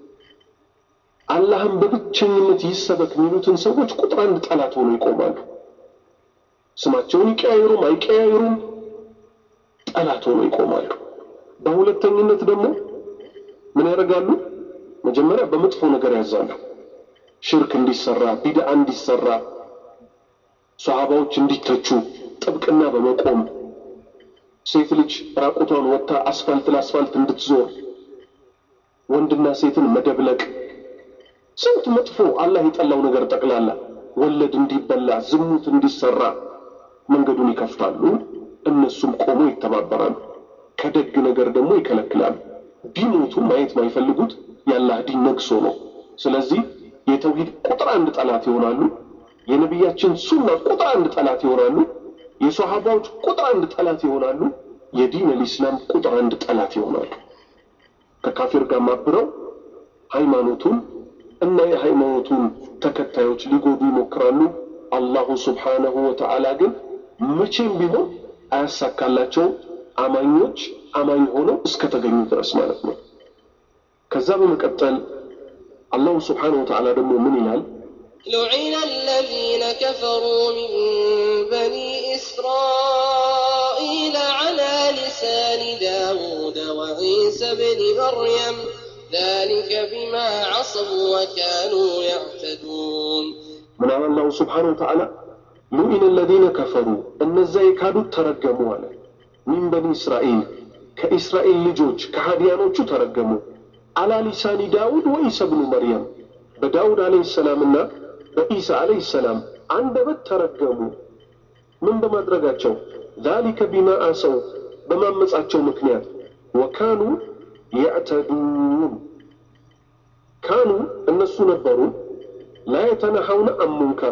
አላህን በብቸኝነት ይሰበክ የሚሉትን ሰዎች ቁጥር አንድ ጠላት ሆነው ይቆማሉ። ስማቸውን ይቀያይሩም አይቀያይሩም ጠላት ሆነው ይቆማሉ። በሁለተኝነት ደግሞ ምን ያደርጋሉ? መጀመሪያ በመጥፎ ነገር ያዛሉ። ሽርክ እንዲሰራ፣ ቢድዓ እንዲሰራ፣ ሰሃባዎች እንዲተቹ ጥብቅና በመቆም ሴት ልጅ ራቁቷን ወጥታ አስፋልት ለአስፋልት እንድትዞር ወንድና ሴትን መደብለቅ ስንት መጥፎ አላህ የጠላው ነገር ጠቅላላ ወለድ እንዲበላ ዝሙት እንዲሰራ መንገዱን ይከፍታሉ። እነሱም ቆሞ ይተባበራሉ። ከደግ ነገር ደግሞ ይከለክላሉ። ቢሞቱ ማየት ማይፈልጉት የአላህ ዲን ነግሶ ነው። ስለዚህ የተውሂድ ቁጥር አንድ ጠላት ይሆናሉ። የነቢያችን ሱና ቁጥር አንድ ጠላት ይሆናሉ። የሶሃባዎች ቁጥር አንድ ጠላት ይሆናሉ። የዲን አልኢስላም ቁጥር አንድ ጠላት ይሆናሉ። ከካፊር ጋር ማብረው ሃይማኖቱን እና የሃይማኖቱን ተከታዮች ሊጎዱ ይሞክራሉ። አላሁ ስብሓነሁ ወተዓላ ግን መቼም ቢሆን አያሳካላቸውም። አማኞች አማኝ ሆነው እስከተገኙ ድረስ ማለት ነው። ከዛ በመቀጠል አላሁ ስብሓነሁ ወተዓላ ደግሞ ምን ይላል? لعن الذين كفروا من بني إسرائيل على لسان داود وعيسى بن مريم ذلك بما عصوا وكانوا يعتدون ምን አለ አላሁ ስብሓነሁ ወተዓላ ሉኢነ አለዚነ ከፈሩ እነዛ የካዱት ተረገሙ አለ። ሚን በኒ እስራኤል ከእስራኤል ልጆች ከሃዲያኖቹ ተረገሙ። አላ ሊሳኒ ዳውድ ወኢሳ ብኑ መርየም በዳውድ አለይሂ ሰላምና በኢሳ አለይሂ ሰላም አንደበት ተረገሙ። ምን በማድረጋቸው? ዛሊከ ቢማ አሰው በማመጻቸው ምክንያት ወካኑ የዕተዱን ካኑ እነሱ ነበሩ ላ የተነሐውነ አን ሙንከር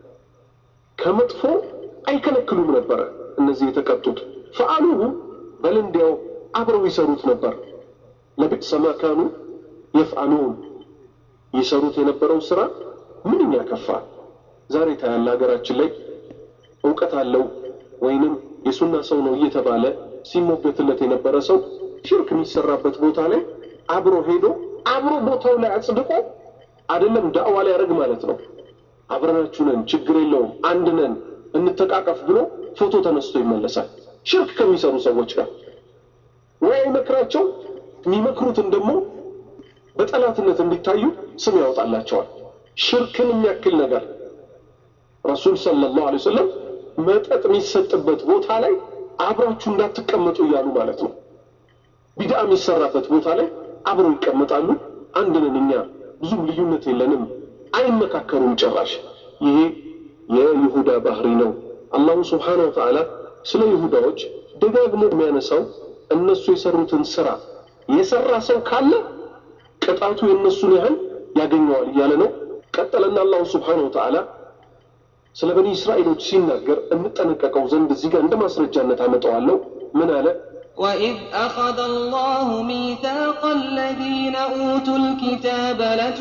ከመጥፎ አይከለክሉም ነበረ። እነዚህ የተቀጡት ፈአሉሁ በል እንዲያው አብረው ይሰሩት ነበር። ለቢእሰ ማ ካኑ የፍአሉን ይሰሩት የነበረው ስራ ምንኛ ከፋ። ዛሬ ታያለ ሀገራችን ላይ እውቀት አለው ወይንም የሱና ሰው ነው እየተባለ ሲሞገትለት የነበረ ሰው ሽርክ የሚሰራበት ቦታ ላይ አብሮ ሄዶ አብሮ ቦታው ላይ አጽድቆ አይደለም ዳዕዋ ላይ ያደርግ ማለት ነው። አብረናችሁ ነን፣ ችግር የለውም፣ አንድ ነን፣ እንተቃቀፍ ብሎ ፎቶ ተነስቶ ይመለሳል። ሽርክ ከሚሰሩ ሰዎች ጋር ወይ አይመክራቸው፣ የሚመክሩትን ደግሞ በጠላትነት እንዲታዩ ስም ያወጣላቸዋል። ሽርክን የሚያክል ነገር ረሱል ሰለላሁ ዐለይሂ ወሰለም መጠጥ የሚሰጥበት ቦታ ላይ አብራችሁ እንዳትቀመጡ እያሉ ማለት ነው። ቢድዓ የሚሰራበት ቦታ ላይ አብረው ይቀመጣሉ። አንድ ነን እኛ ብዙም ልዩነት የለንም፣ አይመካከሩም ጭራሽ። ይሄ የይሁዳ ባህሪ ነው። አላሁ ስብሓነሁ ወተዓላ ስለ ይሁዳዎች ደጋግሞ የሚያነሳው እነሱ የሰሩትን ስራ የሰራ ሰው ካለ ቅጣቱ የእነሱን ያህል ያገኘዋል እያለ ነው። ቀጠለና አላሁ ስብሓነሁ ወተዓላ ስለ በኒ እስራኤሎች ሲናገር እንጠነቀቀው ዘንድ እዚህ ጋር እንደ ማስረጃነት አመጣዋለሁ። ምን አለ? وإذ أخذ الله ميثاق الذين أوتوا الكتاب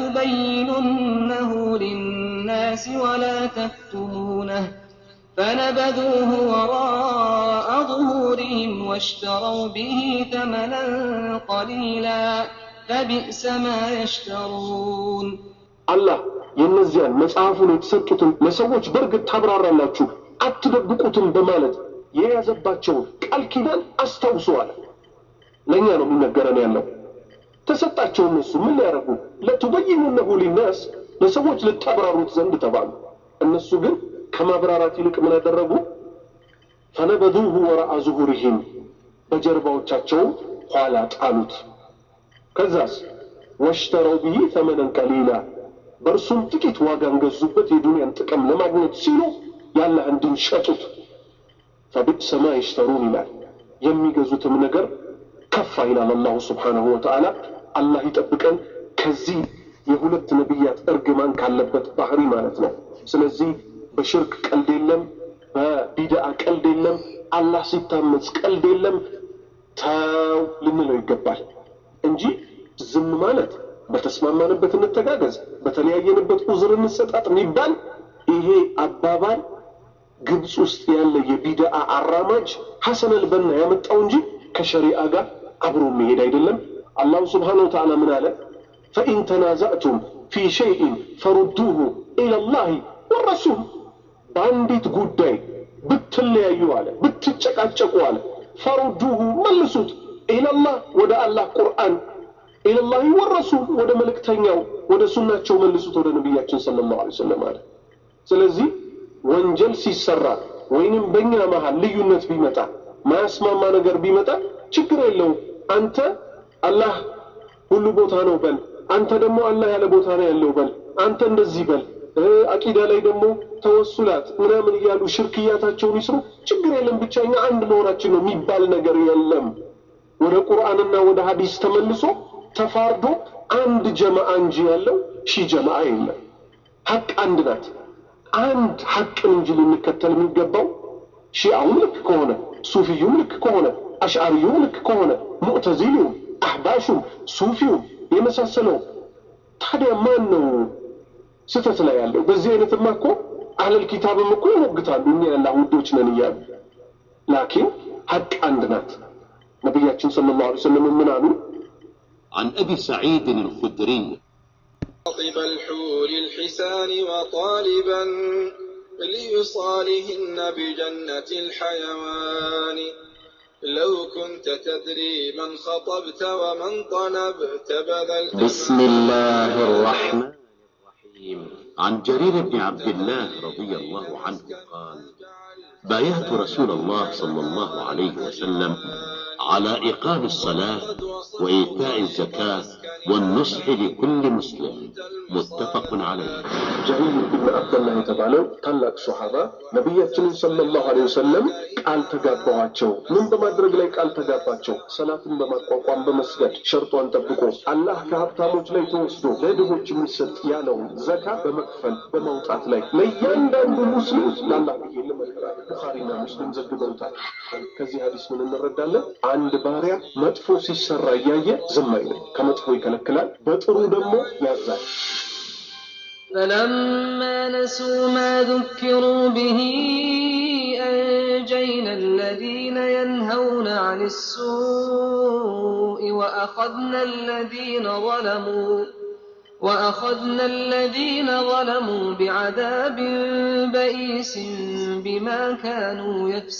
لتبيننه للناس ولا تكتمونه فنبذوه وراء ظهورهم واشتروا به ثمنا قليلا فبئس ما يشترون አላህ የእነዚያን መጽሐፉን የተሰጡትን ለሰዎች በእርግጥ ታብራራላችሁ አትደብቁትም በማለት የያዘባቸውን ቃል ኪዳን አስታውሰዋል። ለእኛ ነው የሚነገረን ያለው። ተሰጣቸው። እነሱ ምን ሊያደርጉ ለቱበይኑነሁ ሊናስ ለሰዎች ልታብራሩት ዘንድ ተባሉ። እነሱ ግን ከማብራራት ይልቅ ምን ያደረጉ? ፈነበዱሁ ወረአ ዙሁሪሂም በጀርባዎቻቸው ኋላ ጣሉት። ከዛስ ወሽተረው ብሂ ተመነን ቀሊላ በእርሱም ጥቂት ዋጋን ገዙበት። የዱንያን ጥቅም ለማግኘት ሲሉ የአላህን ዲን ሸጡት። ፈቢእሰ ማ የሽተሩን ይላል። የሚገዙትም ነገር ከፋ ይላል አላሁ ስብሓነሁ ወተዓላ። አላህ ይጠብቀን ከዚህ የሁለት ነቢያት እርግማን ካለበት ባህሪ ማለት ነው። ስለዚህ በሽርክ ቀልድ የለም፣ በቢድአ ቀልድ የለም፣ አላህ ሲታመጽ ቀልድ የለም። ተው ልንለው ይገባል እንጂ ዝም ማለት በተስማማንበት እንተጋገዝ፣ በተለያየንበት ዑዝር እንሰጣጥ የሚባል ይሄ አባባል ግብፅ ውስጥ ያለ የቢድአ አራማጅ ሐሰን አልበና ያመጣው እንጂ ከሸሪዓ ጋር አብሮ መሄድ አይደለም። አላሁ ስብሓነሁ ወተዓላ ምን አለ? ፈኢን ተናዛእቱም ፊ ሸይኢን ፈሩዱሁ ኢለላሂ ወረሱል። በአንዲት ጉዳይ ብትለያዩ አለ፣ ብትጨቃጨቁ አለ፣ ፈሩዱሁ መልሱት፣ ኢለላህ ወደ አላህ ቁርአን፣ ኢለላሂ ወረሱል ወደ መልእክተኛው ወደ ሱናቸው መልሱት፣ ወደ ነቢያችን ሰለላሁ ዐለይሂ ወሰለም አለ። ስለዚህ ወንጀል ሲሰራ ወይንም በእኛ መሀል ልዩነት ቢመጣ ማያስማማ ነገር ቢመጣ ችግር የለውም። አንተ አላህ ሁሉ ቦታ ነው በል፣ አንተ ደግሞ አላህ ያለ ቦታ ነው ያለው በል፣ አንተ እንደዚህ በል። አቂዳ ላይ ደግሞ ተወሱላት ምናምን እያሉ ሽርክያታቸውን ይስሩ፣ ችግር የለም። ብቻ እኛ አንድ መሆናችን ነው የሚባል ነገር የለም። ወደ ቁርአንና ወደ ሀዲስ ተመልሶ ተፋርዶ አንድ ጀማዓ እንጂ ያለው ሺህ ጀማዓ የለም። ሀቅ አንድ ናት። አንድ ሐቅን እንጂ ልንከተል የሚገባው ሺአውም ልክ ከሆነ ሱፊዩም ልክ ከሆነ አሽዓሪዩም ልክ ከሆነ ሙዕተዚሊውም አህባሹም ሱፊውም የመሳሰለው ታዲያ ማን ነው ስህተት ላይ ያለው? በዚህ አይነትማ እኮ አህለል ኪታብም እኮ ይሞግታሉ እኛ ያላህ ውዶች ነን እያሉ። ላኪን ሐቅ አንድ ናት። ነቢያችን ሰለላሁ ዐለይሂ ወሰለም ምን አሉ? عن أبي سعيد الخدري خاطب الحور الحسان وطالبا ليصالهن بجنة الحيوان لو كنت تدري من خطبت ومن طلبت بذلت بسم الله الرحمن الرحيم عن جرير بن عبد الله رضي الله عنه قال بايعت رسول الله صلى الله عليه وسلم على إقام الصلاة وإيتاء الزكاة والنصح لكل مسلم متفق عليه ጀሪር ብን አብደላህ የተባለው ታላቅ ሶሓባ ነቢያችንን ሰለላሁ ዐለይሂ ወሰለም ቃል ተጋባኋቸው። ምን በማድረግ ላይ ቃል ተጋባቸው? ሰላትን በማቋቋም በመስገድ ሸርጧን ጠብቆ አላህ ከሀብታሞች ላይ ተወስዶ ለድሆች የሚሰጥ ያለውን ዘካ በመክፈል በማውጣት ላይ ለእያንዳንዱ ሙስሊም ለአላህ ብዬ ልመክራል። ቡኻሪና ሙስሊም ዘግበውታል። ከዚህ ሀዲስ ምን እንረዳለን? አንድ ባሪያ መጥፎ ሲሰራ እያየ ዝም አይልም፣ ከመጥፎ ይከለክላል፣ በጥሩ ደግሞ ያዛል። فلما نسوا ما ذكروا به أنجينا الذين ينهون عن السوء وأخذنا الذين ظلموا وأخذنا الذين ظلموا بعذاب بئيس بما كانوا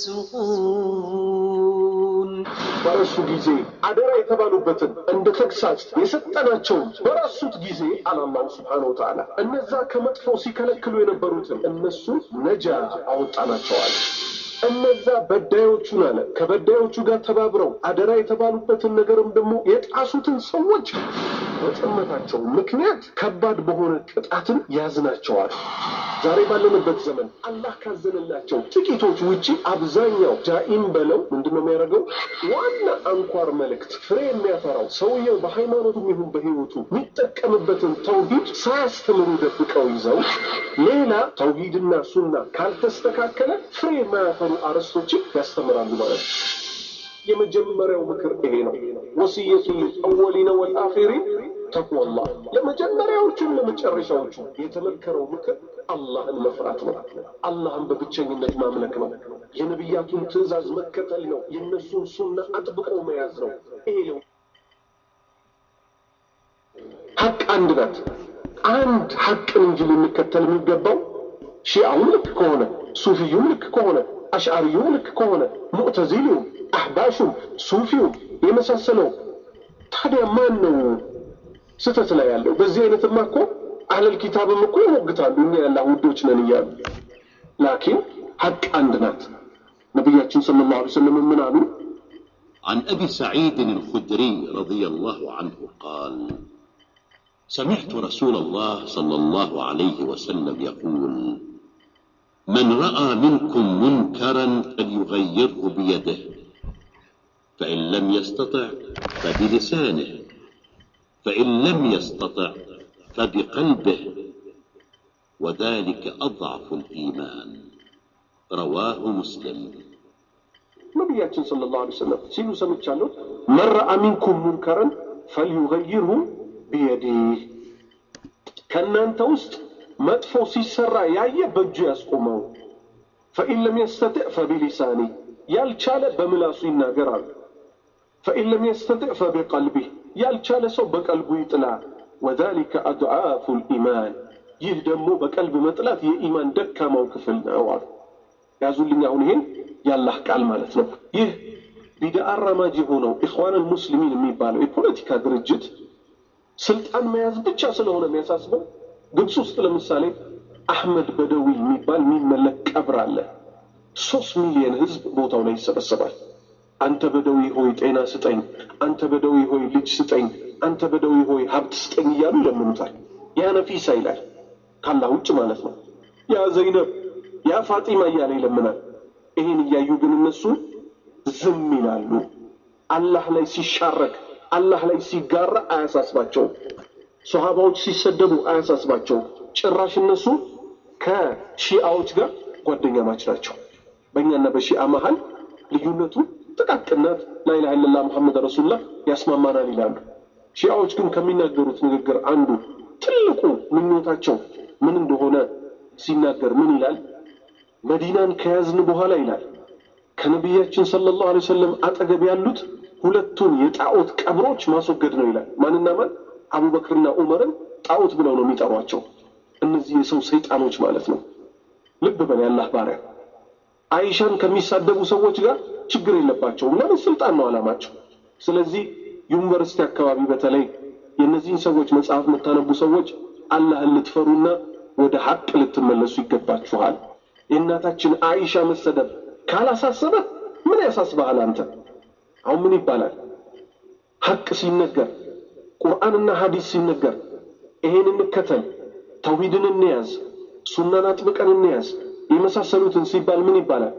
يفسقون በረሱ ጊዜ አደራ የተባሉበትን እንደ ተግሳጽ የሰጠናቸውን በረሱት ጊዜ አለ አላሁ ስብሓነ ወተዓላ። እነዛ ከመጥፎ ሲከለክሉ የነበሩትን እነሱ ነጃ አወጣናቸዋል። እነዛ በዳዮቹን አለ ከበዳዮቹ ጋር ተባብረው አደራ የተባሉበትን ነገርም ደግሞ የጣሱትን ሰዎች በጥመታቸው ምክንያት ከባድ በሆነ ቅጣትን ያዝናቸዋል። ዛሬ ባለንበት ዘመን አላህ ካዘነላቸው ጥቂቶች ውጪ አብዛኛው ጃኢም በለው ምንድነው የሚያደርገው? ዋና አንኳር መልእክት ፍሬ የሚያፈራው ሰውየው በሃይማኖቱም ይሁን በህይወቱ የሚጠቀምበትን ተውሂድ ሳያስተምሩ ደብቀው ይዘው ሌላ ተውሂድና ሱና ካልተስተካከለ ፍሬ የማያፈሩ አርዕስቶችን ያስተምራሉ ማለት ነው። የመጀመሪያው ምክር ይሄ ነው። ወሲየቱ አወሊነ ወልአኺሪን ተቅዋላህ ለመጀመሪያዎቹም ለመጨረሻዎቹ የተመከረው ምክር አላህን መፍራት ነው። አላህን በብቸኝነት ማምለክ ነው። የነቢያቱን ትእዛዝ መከተል ነው። የእነሱን ሱና አጥብቆ መያዝ ነው። ይሄ ነው ሀቅ አንድ ናት። አንድ ሀቅን እንጂ ልንከተል የሚገባው ሺአውም ልክ ከሆነ ሱፊዩም ልክ ከሆነ አሽዓሪዩም ልክ ከሆነ ሙዕተዚሊውም አህባሹም ሱፊውም የመሳሰለው ታዲያ ማን ነው ስህተት ላይ ያለው? በዚህ አይነትማ እኮ አህለል ኪታብም እኮ ይሞግታሉ እኛ ያላህ ውዶች ነን እያሉ። ላኪን ሀቅ አንድ ናት። ነቢያችን ሰለላሁ ዐለይሂ ወሰለም ምን አሉ? عن أبي سعيد الخدري رضي الله عنه قال سمعت رسول الله صلى الله عليه وسلم يقول من رأى منكم منكرا فليغيره بيده فإن لم يستطع فبلسانه فإن لم يستطع فبقلبه وذلك أضعف الإيمان رواه مسلم ነቢያችን ሰለላሁ ዐለይሂ ወሰለም ሲሉ ሰምቻለሁ። መን ረአ ሚንኩም ሙንከረን ፈልዩገይርሁ ቢየዲህ ከእናንተ ውስጥ መጥፎ ሲሰራ ያየ በእጁ ያስቆመው። ፈኢን ለም የስተጥዕ ፈቢሊሳኒ ያልቻለ በምላሱ ይናገር አሉ። ፈኢን ለም የስተጥዕ ፈቢቀልቢህ ያልቻለ ሰው በቀልቡ ይጥላ። ወዛሊከ አድዓፉ ልኢማን ይህ ደግሞ በቀልብ መጥላት የኢማን ደካማው ክፍል ነው አሉ። ያዙልኝ አሁን ይሄን ያላህ ቃል ማለት ነው። ይህ ቢድአ አራማጅ የሆነው ኢኽዋንን ሙስሊሚን የሚባለው የፖለቲካ ድርጅት ስልጣን መያዝ ብቻ ስለሆነ የሚያሳስበው ግብፅ ውስጥ ለምሳሌ አሕመድ በደዊ የሚባል የሚመለክ ቀብር አለ። ሶስት ሚሊዮን ህዝብ ቦታው ላይ ይሰበሰባል። አንተ በደዊ ሆይ ጤና ስጠኝ፣ አንተ በደዊ ሆይ ልጅ ስጠኝ፣ አንተ በደዊ ሆይ ሀብት ስጠኝ እያሉ ይለምኑታል። ያ ነፊሳ ይላል ካላህ ውጭ ማለት ነው። ያ ዘይነብ፣ ያ ፋጢማ እያለ ይለምናል። ይህን እያዩ ግን እነሱ ዝም ይላሉ። አላህ ላይ ሲሻረክ፣ አላህ ላይ ሲጋራ አያሳስባቸውም። ሶሃባዎች ሲሰደቡ አያሳስባቸውም። ጭራሽ እነሱ ከሺአዎች ጋር ጓደኛ ማች ናቸው። በእኛና በሺአ መሀል ልዩነቱ ጥቃቅናት ላኢላሃ ኢለላህ ሙሐመድ ረሱሉላህ ያስማማናል ይላሉ። ሺአዎች ግን ከሚናገሩት ንግግር አንዱ ትልቁ ምኞታቸው ምን እንደሆነ ሲናገር ምን ይላል? መዲናን ከያዝን በኋላ ይላል ከነቢያችን ሰለላሁ ዐለይሂ ወሰለም አጠገብ ያሉት ሁለቱን የጣዖት ቀብሮች ማስወገድ ነው ይላል። ማንና ማን? አቡበክርና ዑመርን ጣዖት ብለው ነው የሚጠሯቸው። እነዚህ የሰው ሰይጣኖች ማለት ነው። ልብ በል ያላህ ባሪያ። አይሻን ከሚሳደቡ ሰዎች ጋር ችግር የለባቸውም። ለምን? ስልጣን ነው አላማቸው። ስለዚህ ዩኒቨርሲቲ አካባቢ በተለይ የእነዚህን ሰዎች መጽሐፍ የምታነቡ ሰዎች አላህን ልትፈሩና ወደ ሐቅ ልትመለሱ ይገባችኋል። የእናታችን አይሻ መሰደብ ካላሳሰበ ምን ያሳስበሃል አንተ? አሁን ምን ይባላል? ሐቅ ሲነገር ቁርአንና ሐዲስ ሲነገር ይሄን እንከተል፣ ተውሂድን እንያዝ፣ ሱናን አጥብቀን እንያዝ የመሳሰሉትን ሲባል ምን ይባላል?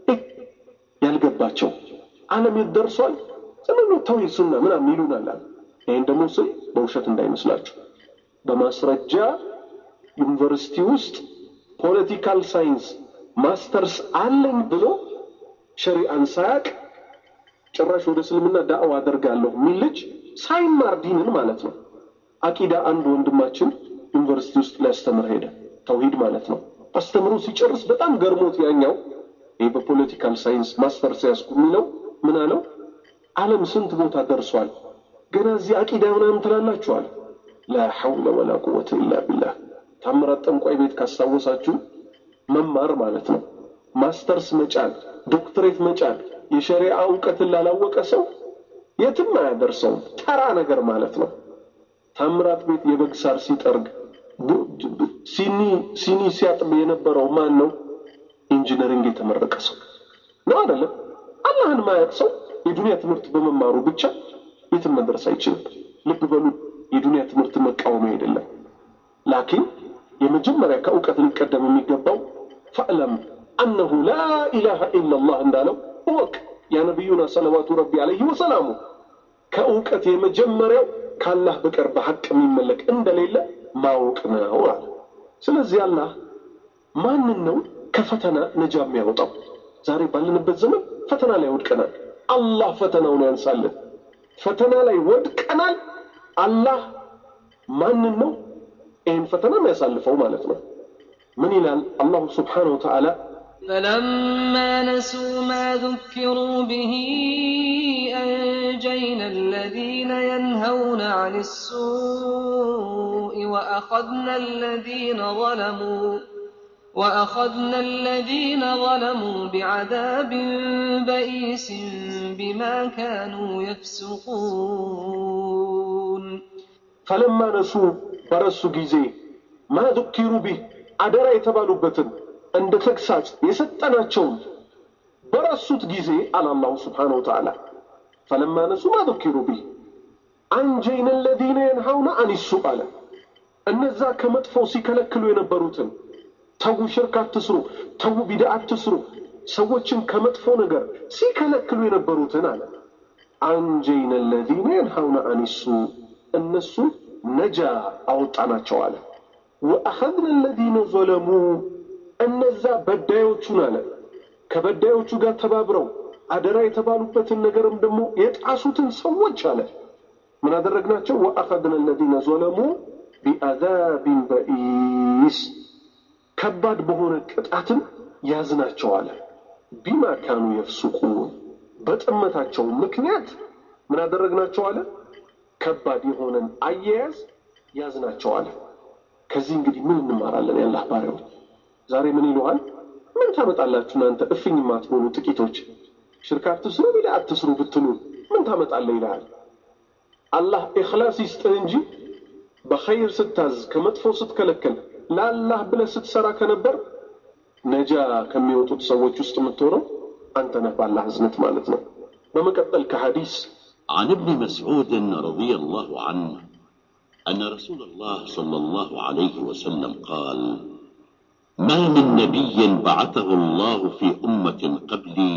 ያልገባቸው ዓለም የት ደርሷል? ዝም ብሎ ተውሂድ ሱና ምናምን ይሉናል። ይህን ደግሞ ስል በውሸት እንዳይመስላችሁ በማስረጃ ዩኒቨርሲቲ ውስጥ ፖለቲካል ሳይንስ ማስተርስ አለኝ ብሎ ሸሪአን ሳያቅ ጭራሽ ወደ እስልምና ዳዕዋ አደርጋለሁ የሚል ልጅ ሳይማር ዲንን ማለት ነው። አቂዳ አንድ ወንድማችን ዩኒቨርሲቲ ውስጥ ሊያስተምር ሄደ። ተውሂድ ማለት ነው። አስተምሮ ሲጨርስ በጣም ገርሞት ያኛው ይህ በፖለቲካል ሳይንስ ማስተርስ ያዝኩ የሚለው ምን አለው? ዓለም ስንት ቦታ ደርሷል፣ ገና እዚህ አቂዳ ምናምን ትላላችኋል። ላ ሐውለ ወላ ቁወተ ኢላ ቢላህ። ታምራት ጠንቋይ ቤት ካስታወሳችሁ መማር ማለት ነው። ማስተርስ መጫን፣ ዶክትሬት መጫን የሸሪዓ እውቀትን ላላወቀ ሰው የትም አያደርሰውም። ተራ ነገር ማለት ነው። ታምራት ቤት የበግ ሳር ሲጠርግ ሲኒ ሲኒ ሲያጥብ የነበረው ማን ነው? ኢንጂነሪንግ የተመረቀ ሰው ነው አይደለም? አላህን ማያቅ ሰው የዱንያ ትምህርት በመማሩ ብቻ የትም መድረስ አይችልም። ልብ በሉ። የዱንያ ትምህርት መቃወሚያ አይደለም። ላኪን የመጀመሪያ ከእውቀት ሊቀደም የሚገባው ፈዕለም አነሁ ላ ኢላሃ ኢላላህ እንዳለው እወቅ። ያ ነቢዩና ሰለዋቱ ረቢ አለይህ ወሰላሙ ከእውቀት የመጀመሪያው ከአላህ በቀር በሐቅ የሚመለክ እንደሌለ ማወቅ ነው አለ። ስለዚህ አላህ ማንን ነው ከፈተና ነጃ የሚያወጣው? ዛሬ ባለንበት ዘመን ፈተና ላይ ወድቀናል። አላህ ፈተናውን ያንሳልን። ፈተና ላይ ወድቀናል። አላህ ማንን ነው ይህን ፈተና የሚያሳልፈው ማለት ነው? ምን ይላል አላሁ ስብሓነሁ ወተዓላ فلما نسوا ما ذكروا به أنجينا الذين ينهون عن السوء وأخذنا الذين ظلموا وأخذنا الذين ظلموا بعذاب بئيس بما كانوا يفسقون ፈለማ ነሱ በረሱ ጊዜ ማ ذكሩ ቢህ አደራ የተባሉበትን እንደ ተግሳጽ የሰጠናቸውን በረሱት ጊዜ አለ አላሁ ስብሓነሁ ወተዓላ ፈለማ ነሱ ማ ذكሩ ቢህ አንጀይነ ለዚነ የንሃውነ አኒሱ አለ እነዛ ከመጥፎ ሲከለክሉ የነበሩትን ተዉ ሽርክ አትስሩ፣ ተዉ ቢድዓ አትስሩ፣ ሰዎችን ከመጥፎ ነገር ሲከለክሉ የነበሩትን አለ አንጀይነ ለዚነ የንሃውነ አኒሱ እነሱን ነጃ አወጣናቸው አለ። ወአኸዝነ ለዚነ ዘለሙ እነዛ በዳዮቹን አለ ከበዳዮቹ ጋር ተባብረው አደራ የተባሉበትን ነገርም ደግሞ የጣሱትን ሰዎች አለ ምን አደረግናቸው? ወአኸዝነ ለዚነ ዘለሙ ቢአዛቢን በኢስ ከባድ በሆነ ቅጣትን ያዝናቸው አለ። ቢማ ካኑ የፍሱቁን በጥመታቸው ምክንያት ምን አደረግናቸው አለ ከባድ የሆነን አያያዝ ያዝናቸው አለ። ከዚህ እንግዲህ ምን እንማራለን? የአላህ ባሪያዎች ዛሬ ምን ይለዋል? ምን ታመጣላችሁ እናንተ እፍኝ የማትሆኑ ጥቂቶች፣ ሽርክ አትስሩ፣ ቢድዓ አትስሩ ብትሉ ምን ታመጣለህ ይልሃል። አላህ ኢኽላስ ይስጥህ እንጂ በኸይር ስታዝ ከመጥፎ ስትከለከል ለአላህ ብለህ ስትሰራ ከነበር ነጃ ከሚወጡት ሰዎች ውስጥ የምትሆነው አንተ ነህ፣ ባላህ እዝነት ማለት ነው። በመቀጠል ከሐዲስ عن ابن مسعود رضي الله عنه أن رسول الله صلى الله عليه وسلم قال ما من نبي بعثه الله في أمة قبلي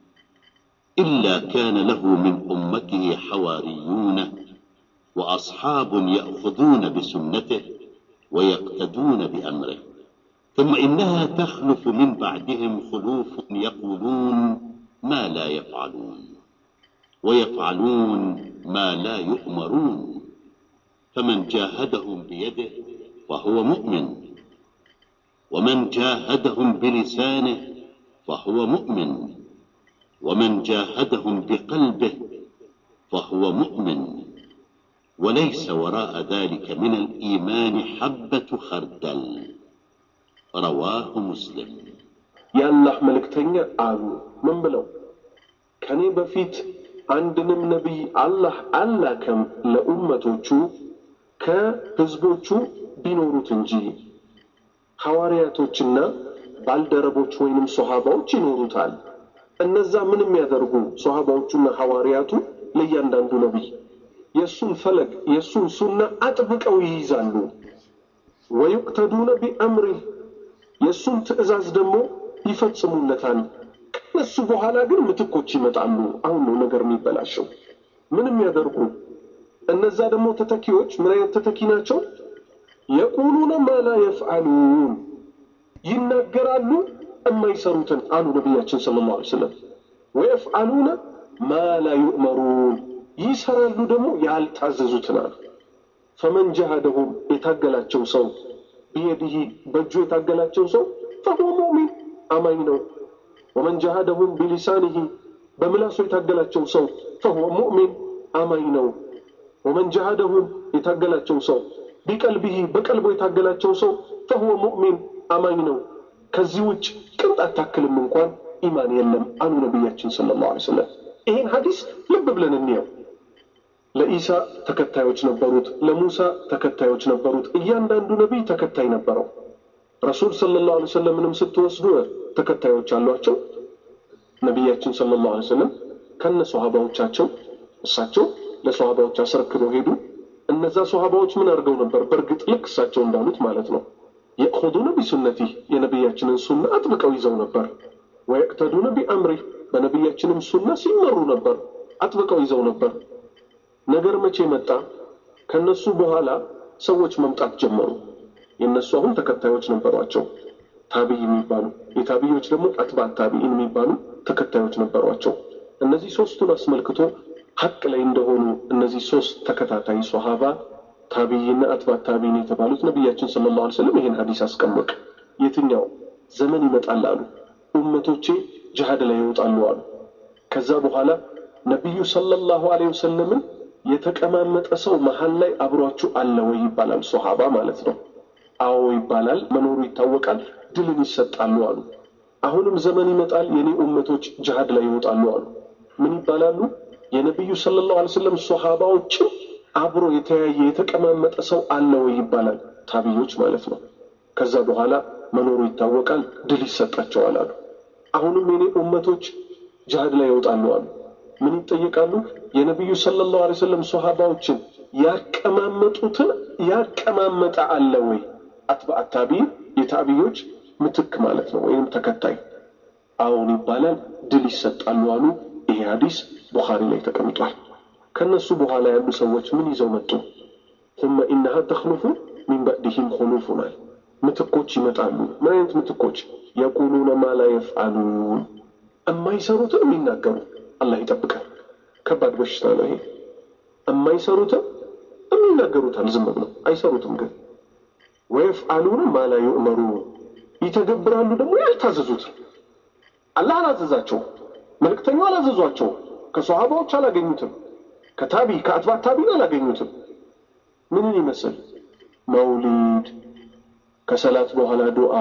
إلا كان له من أمته حواريون وأصحاب يأخذون بسنته ويقتدون بأمره ثم إنها تخلف من بعدهم خلوف يقولون ما لا يفعلون ويفعلون ما لا يؤمرون فمن جاهدهم بيده فهو مؤمن ومن جاهدهم بلسانه فهو مؤمن ومن جاهدهم بقلبه فهو مؤمن وليس وراء ذلك من الإيمان حبة خردل رواه مسلم የአላህ መልእክተኛ አሉ ምን ብለው ከኔ በፊት አንድንም ነቢይ አላህ አላከም ለኡመቶቹ ከህዝቦቹ ቢኖሩት እንጂ ሐዋርያቶችና ባልደረቦች ወይንም ሶሃባዎች ይኖሩታል። እነዛ ምን የሚያደርጉ ሶሃባዎቹና ሐዋርያቱ ለእያንዳንዱ ነቢይ የእሱን ፈለግ የእሱን ሱና አጥብቀው ይይዛሉ። ወዩቅተዱነ ቢአምሪህ የእሱን ትእዛዝ ደግሞ ይፈጽሙለታል። ከነሱ በኋላ ግን ምትኮች ይመጣሉ። አሁን ነው ነገር የሚበላሸው። ምን የሚያደርጉ እነዛ ደግሞ ተተኪዎች ምን አይነት ተተኪ ናቸው? የቁሉነ ማላ የፍዓሉን ይናገራሉ የማይሰሩትን አሉ ነቢያችን ሰለላሁ ዐለይሂ ወሰለም። ወየፍዓሉነ ማላ ዩእመሩን ይሰራሉ ደግሞ ያልታዘዙትን አሉ። ፈመን ጀሃደሁም የታገላቸው ሰው ቢየዲህ በእጁ የታገላቸው ሰው ፈሁወ ሙእሚን አማኝ ነው። ወመን ጀሃደሁም ቢሊሳኒህ በምላሱ የታገላቸው ሰው ፈሁወ ሙእሚን አማኝ ነው። ወመን ጀሃደሁም የታገላቸው ሰው ቢቀልቢህ በቀልቦ የታገላቸው ሰው ፈሁወ ሙእሚን አማኝ ነው። ከዚህ ውጭ ቅንጣት ታክልም እንኳን ኢማን የለም አሉ ነቢያችን ሰለላሁ ዐለይሂ ወሰለም። ይህን ሐዲስ ልብ ብለን እንየው። ለኢሳ ተከታዮች ነበሩት፣ ለሙሳ ተከታዮች ነበሩት። እያንዳንዱ ነቢይ ተከታይ ነበረው። ረሱል ሰለላሁ ዐለይሂ ወሰለምንም ስትወስዱ ተከታዮች አሏቸው። ነቢያችን ሰለላሁ ዐለይሂ ወሰለም ከነ ሶሃባዎቻቸው እሳቸው ለሶሃባዎች አስረክበው ሄዱ። እነዛ ሶሃባዎች ምን አድርገው ነበር? በእርግጥ ልክ እሳቸው እንዳሉት ማለት ነው የእኹዱነ ቢሱነቲ የነቢያችንን ሱና አጥብቀው ይዘው ነበር። ወየቅተዱነ ቢአምሪ በነቢያችንም ሱና ሲመሩ ነበር፣ አጥብቀው ይዘው ነበር። ነገር መቼ መጣ? ከነሱ በኋላ ሰዎች መምጣት ጀመሩ። የእነሱ አሁን ተከታዮች ነበሯቸው፣ ታቢይ የሚባሉ የታቢዮች ደግሞ አትባት ታቢኢን የሚባሉ ተከታዮች ነበሯቸው። እነዚህ ሶስቱን አስመልክቶ ሀቅ ላይ እንደሆኑ እነዚህ ሶስት ተከታታይ ሶሃባ ታቢይና አትባት ታቢይን የተባሉት ነቢያችን ሰለላሁ ዐለይሂ ወሰለም ይህን ሀዲስ አስቀመጡ። የትኛው ዘመን ይመጣል አሉ፣ ኡመቶቼ ጅሃድ ላይ ይወጣሉ አሉ። ከዛ በኋላ ነቢዩ ሰለላሁ ዐለይሂ ወሰለምን የተቀማመጠ ሰው መሀል ላይ አብሯችሁ አለ ወይ ይባላል። ሶሃባ ማለት ነው። አዎ ይባላል፣ መኖሩ ይታወቃል፣ ድልን ይሰጣሉ አሉ። አሁንም ዘመን ይመጣል፣ የኔ ኡመቶች ጅሃድ ላይ ይወጣሉ አሉ። ምን ይባላሉ? የነቢዩ ሰለላሁ ዐለይሂ ወሰለም ሶሃባዎችም አብሮ የተያየ የተቀማመጠ ሰው አለ ወይ ይባላል። ታቢዮች ማለት ነው። ከዛ በኋላ መኖሩ ይታወቃል፣ ድል ይሰጣቸዋል አሉ። አሁንም የኔ ኡመቶች ጅሃድ ላይ ይወጣሉ አሉ። ምን ይጠየቃሉ? የነቢዩ ሰለላሁ ዐለይሂ ወሰለም ሶሃባዎችን ያቀማመጡትን ያቀማመጠ አለ ወይ? አትባዕ ታቢይ የታቢዮች ምትክ ማለት ነው፣ ወይም ተከታይ። አሁን ይባላል፣ ድል ይሰጣሉ አሉ። ይሄ ሀዲስ ቡኻሪ ላይ ተቀምጧል። ከነሱ በኋላ ያሉ ሰዎች ምን ይዘው መጡ? ثم إنها تخلف من بعدهم خلوفናል ምትኮች ይመጣሉ። ምን አይነት ምትኮች? የቁሉነ ማ ላ የፍዓሉን እማይሰሩትን የሚናገሩ አላህ ይጠብቃል። ከባድ በሽታ ነው ይሄ። እማይሰሩትን የሚናገሩታል ዝም ብለው አይሰሩትም። ግን ወየፍዓሉነ ማ ላ ዩእመሩን ይተገብራሉ ደግሞ ያልታዘዙትን። አላህ አላዘዛቸው፣ መልእክተኛው አላዘዟቸው፣ ከሰሃባዎች አላገኙትም፣ ከታቢ ከአትባት ታቢን አላገኙትም። ምንን ይመስል መውሊድ ከሰላት በኋላ ዱዓ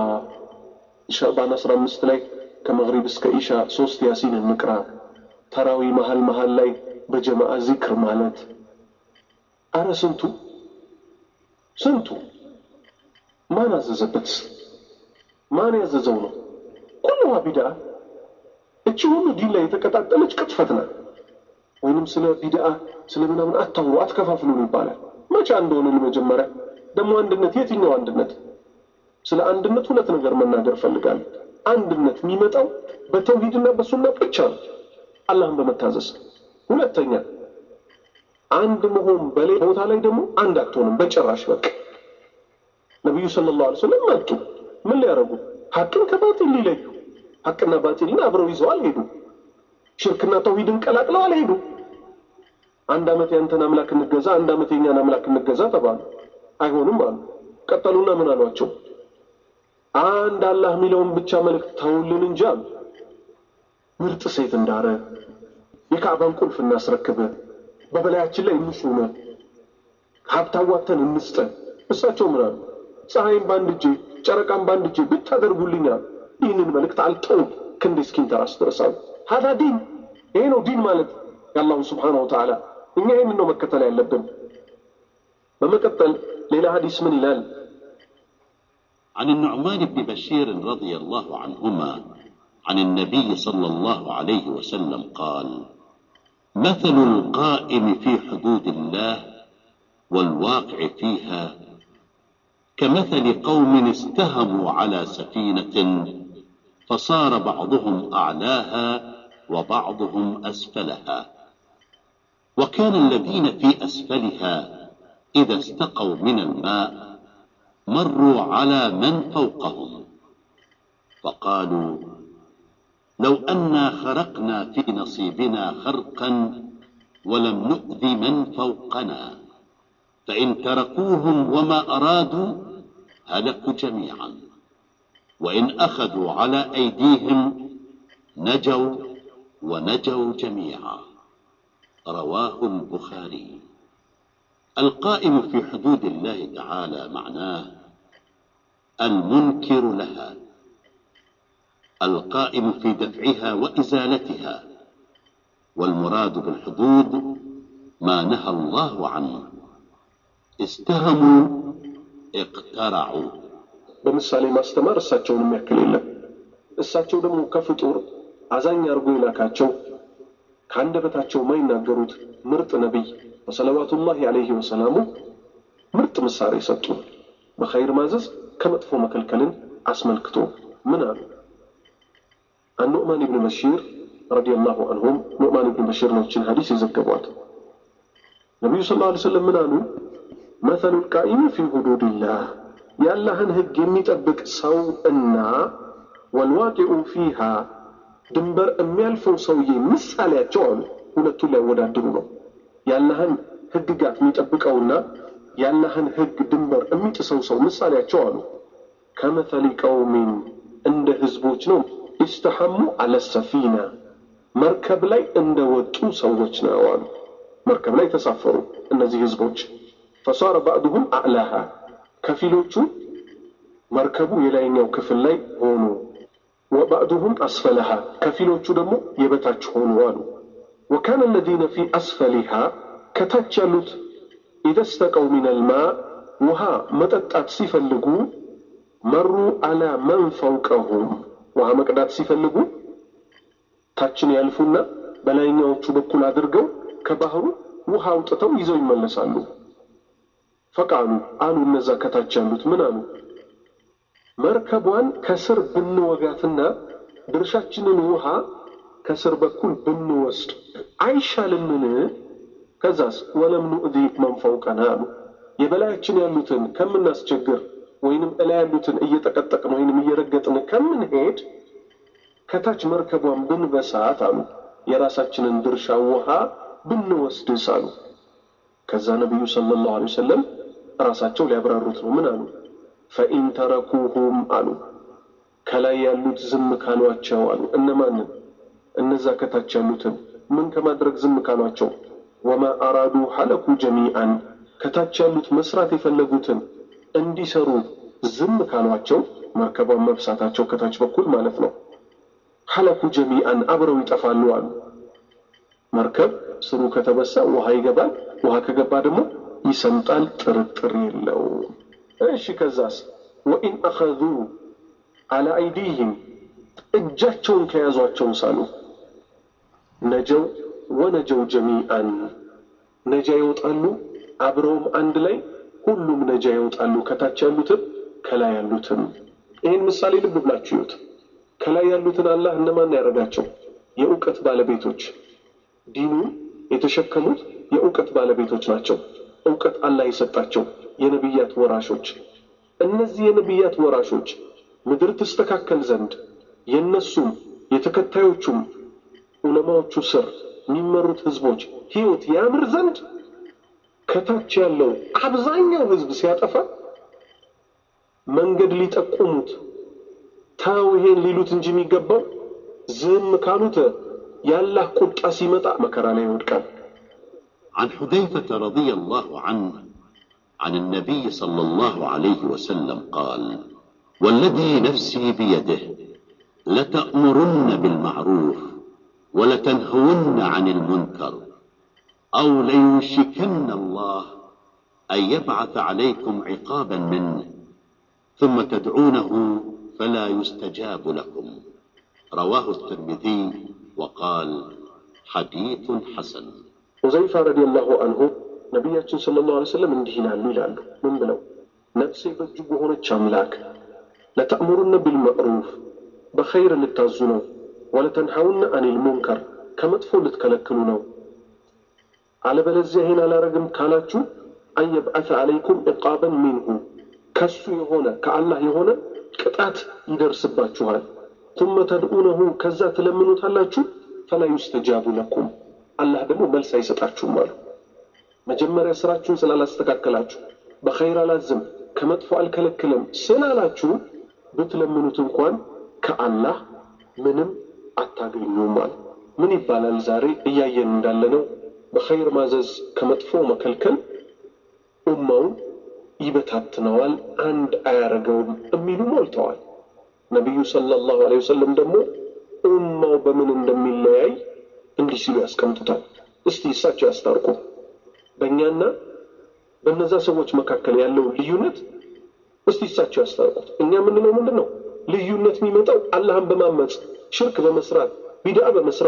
ሻዕባን አስራ አምስት ላይ ከመግሪብ እስከ ኢሻ ሶስት ያሲን እንቅራ። ተራዊ መሀል መሀል ላይ በጀማዓ ዚክር ማለት። አረ ስንቱ ስንቱ ማን አዘዘበት? ማን ያዘዘው ነው? ኩሉሃ ቢድዓ። እቺ ሁሉ ዲን ላይ የተቀጣጠለች ቅጥፈት ናት። ወይንም ስለ ቢድዓ ስለ ምናምን አታውሩ አትከፋፍሉን ይባላል። መቼ እንደሆነ መጀመሪያ ደግሞ አንድነት፣ የትኛው አንድነት? ስለ አንድነት ሁለት ነገር መናገር ፈልጋለሁ። አንድነት የሚመጣው በተውሂድና በሱና ብቻ ነው፣ አላህን በመታዘዝ ሁለተኛ አንድ መሆን በሌላ ቦታ ላይ ደግሞ አንድ አትሆንም በጭራሽ። በቃ ነቢዩ ሰለላሁ ዐለይሂ ወሰለም መጡ። ምን ሊያደርጉ? ሀቅን ከባጢል ሊለዩ። ሀቅና ባጢልን አብረው ይዘው አልሄዱ። ሽርክና ተውሂድን ቀላቅለው አልሄዱ። አንድ ዓመት ያንተን አምላክ እንገዛ፣ አንድ ዓመት የኛን አምላክ እንገዛ ተባሉ። አይሆንም አሉ። ቀጠሉና ምን አሏቸው? አንድ አላህ የሚለውን ብቻ መልእክት ተውልን እንጂ አሉ። ምርጥ ሴት እንዳረ የካዕባን ቁልፍ እናስረክበ፣ በበላያችን ላይ እንሹመ፣ ሀብት አዋተን እንስጠን። እሳቸው ምን አሉ? ፀሐይን በአንድ እጄ ጨረቃን በአንድ እጄ ብታደርጉልኛል ይህንን መልእክት አልተውም ክንዴ እስኪንተራስ ድረስ አሉ። ሀዳ ዲን፣ ይሄ ነው ዲን ማለት የአላሁ ስብሓነሁ ወተዓላ። እኛ ይህንን ነው መከተል ያለብን። በመቀጠል ሌላ ሀዲስ ምን ይላል? عن النعمان بن بشير رضي الله عنهما عن النبي صلى الله عليه وسلم قال مثل القائم في حدود الله والواقع فيها كمثل قوم استهموا على سفينة فصار بعضهم أعلاها وبعضهم أسفلها وكان الذين في أسفلها إذا استقوا من الماء مروا على من فوقهم فقالوا لو أنا خرقنا في نصيبنا خرقا ولم نؤذ من فوقنا فإن تركوهم وما أرادوا هلكوا جميعا وإن أخذوا على أيديهم نجوا ونجوا جميعا رواه البخاري القائم في حدود الله تعالى معناه المنكر لها القائم في دفعها وإزالتها والمراد بالحدود ما نهى الله عنه استهموا اقترعوا በምሳሌ ማስተማር እሳቸውን የሚያክል የለም። እሳቸው ደግሞ ከፍጡር አዛኝ አድርጎ የላካቸው ከአንደበታቸው የማይናገሩት ምርጥ ነቢይ ወሰለዋቱላሂ ዐለይሂ ወሰላሙ ምርጥ ምሳሌ ሰጡ። በኸይር ማዘዝ ከመጥፎ መከልከልን አስመልክቶ ምን አሉ? አኑዕማን ብን በሺር ረዲየላሁ አንሁም ኑዕማን ብን በሺር ነችን ሀዲስ የዘገቧት ነቢዩ ስ ላ ስለም ምን አሉ? መተሉ ልቃኢሚ ፊ ሁዱድላህ የአላህን ህግ የሚጠብቅ ሰው እና ወልዋቂዑ ፊሃ ድንበር የሚያልፈው ሰውዬ ምሳሌያቸው አሉ። ሁለቱን ሊያወዳድሩ ነው። የአላህን ህግጋት የሚጠብቀውና የአላህን ህግ ድንበር የሚጥሰው ሰው ምሳሌያቸው አሉ። ከመተሊ ቀውሚን እንደ ህዝቦች ነው። ኢስተሐሙ አለ ሰፊና መርከብ ላይ እንደወጡ ሰዎች ነው አሉ። መርከብ ላይ ተሳፈሩ እነዚህ ህዝቦች። ፈሳረ ባዕዱሁም አዕላሃ ከፊሎቹ መርከቡ የላይኛው ክፍል ላይ ሆኑ። ወባዕዱሁም አስፈለሃ ከፊሎቹ ደግሞ የበታች ሆኑ አሉ። ወካነ አለዚነ ፊ አስፈሊሃ ከታች ያሉት ኢዘ ስተቀው ሚነል ማ ውሃ መጠጣት ሲፈልጉ መሩ አላ መን ፈውቀሁም ውሃ መቅዳት ሲፈልጉ ታችን ያልፉና በላይኛዎቹ በኩል አድርገው ከባህሩ ውሃ አውጥተው ይዘው ይመለሳሉ። ፈቃሉ አሉ እነዛ ከታች ያሉት ምን አሉ? መርከቧን ከስር ብንወጋትና ድርሻችንን ውሃ ከስር በኩል ብንወስድ አይሻልምን? ከዛስ ወለም ኑእዚ መን ፈውቀና አሉ የበላያችን ያሉትን ከምናስቸግር ወይንም እላይ ያሉትን እየጠቀጠቅን ወይንም እየረገጥን ከምንሄድ ከታች መርከቧን ብንበሳት አሉ የራሳችንን ድርሻ ውሃ ብንወስድስ አሉ። ከዛ ነቢዩ ሰለላሁ ዐለይሂ ወሰለም ራሳቸው ሊያብራሩት ነው። ምን አሉ? ፈኢን ተረኩሁም አሉ ከላይ ያሉት ዝም ካሏቸው አሉ። እነማንን? እነዛ ከታች ያሉትን ምን ከማድረግ ዝም ካሏቸው? ወማ አራዱ ሐለኩ ጀሚአን ከታች ያሉት መስራት የፈለጉትን እንዲሰሩ ዝም ካሏቸው መርከቧን መብሳታቸው ከታች በኩል ማለት ነው። ሐለኩ ጀሚአን አብረው ይጠፋሉ አሉ። መርከብ ስሩ ከተበሳ ውሃ ይገባል። ውሃ ከገባ ደግሞ ይሰምጣል፣ ጥርጥር የለውም። እሺ ከዛስ ወኢን አኸዙ አላ አይዲህም እጃቸውን ከያዟቸው ሳሉ ነጀው ወነጀው ጀሚአን ነጃ ይወጣሉ፣ አብረውም አንድ ላይ ሁሉም ነጃ ይወጣሉ፣ ከታች ያሉትም ከላይ ያሉትም። ይህን ምሳሌ ልብ ብላችሁ ይዩት። ከላይ ያሉትን አላህ እነማን ያደረጋቸው? የእውቀት ባለቤቶች ዲኑን የተሸከሙት የእውቀት ባለቤቶች ናቸው። እውቀት አላህ የሰጣቸው የነቢያት ወራሾች። እነዚህ የነቢያት ወራሾች ምድር ትስተካከል ዘንድ የነሱም የተከታዮቹም ዑለማዎቹ ስር የሚመሩት ህዝቦች ህይወት ያምር ዘንድ ከታች ያለው አብዛኛው ህዝብ ሲያጠፋ መንገድ ሊጠቁሙት ተው ይሄን ሊሉት እንጂ የሚገባው ዝም ካሉት የአላህ ቁጣ ሲመጣ መከራ ላይ ይወድቃል። عن حذيفة رضي الله عنه عن النبي صلى الله عليه وسلم قال والذي نفسي بيده لتأمرن بالمعروف ولتنهون عن المنكر أو ليوشكن الله أن يبعث عليكم عقابا منه ثم تدعونه فلا يستجاب لكم رواه الترمذي وقال حديث حسن ሁዘይፋ ረዲየላሁ አንሁ ነቢያችን ሰለላሁ ዐለይሂ ወሰለም እንዲህ ይላሉ ይላሉ። ምን ብለው? ነፍሴ በእጁ በሆነች አምላክ ለተእሙሩነ ቢልመዕሩፍ በኸይር ልታዙ ነው፣ ወለተንሐውነ አኒል ሙንከር ከመጥፎ ልትከለክሉ ነው። አለበለዚያ ይሄን አላረግም ካላችሁ አንየብዓተ አለይኩም ዕቃበን ሚንሁ ከሱ የሆነ ከአላህ የሆነ ቅጣት ይደርስባችኋል። ቱመ ተድኡነሁ ከዛ ትለምኑታላችሁ፣ ፈላ ዩስተጃቡ ለኩም አላህ ደግሞ መልስ አይሰጣችሁም አሉ። መጀመሪያ ስራችሁን ስላላስተካከላችሁ በኸይር አላዝም ከመጥፎ አልከለክልም ስላላችሁ ብትለምኑት እንኳን ከአላህ ምንም አታገኙም አሉ። ምን ይባላል ዛሬ እያየን እንዳለነው በኸይር ማዘዝ ከመጥፎ መከልከል ኡማውን ይበታትነዋል፣ አንድ አያረገውም የሚሉ ሞልተዋል። ነቢዩ ሰለላሁ ዐለይሂ ወሰለም ደግሞ ኡማው በምን እንደሚለያይ እንዲህ ሲሉ ያስቀምጡታል። እስቲ እሳቸው ያስታርቁ። በእኛና በእነዛ ሰዎች መካከል ያለው ልዩነት እስቲ እሳቸው ያስታርቁት። እኛ የምንለው ምንድን ነው? ልዩነት የሚመጣው አላህን በማመፅ ሽርክ በመስራት ቢድዓ በመስራት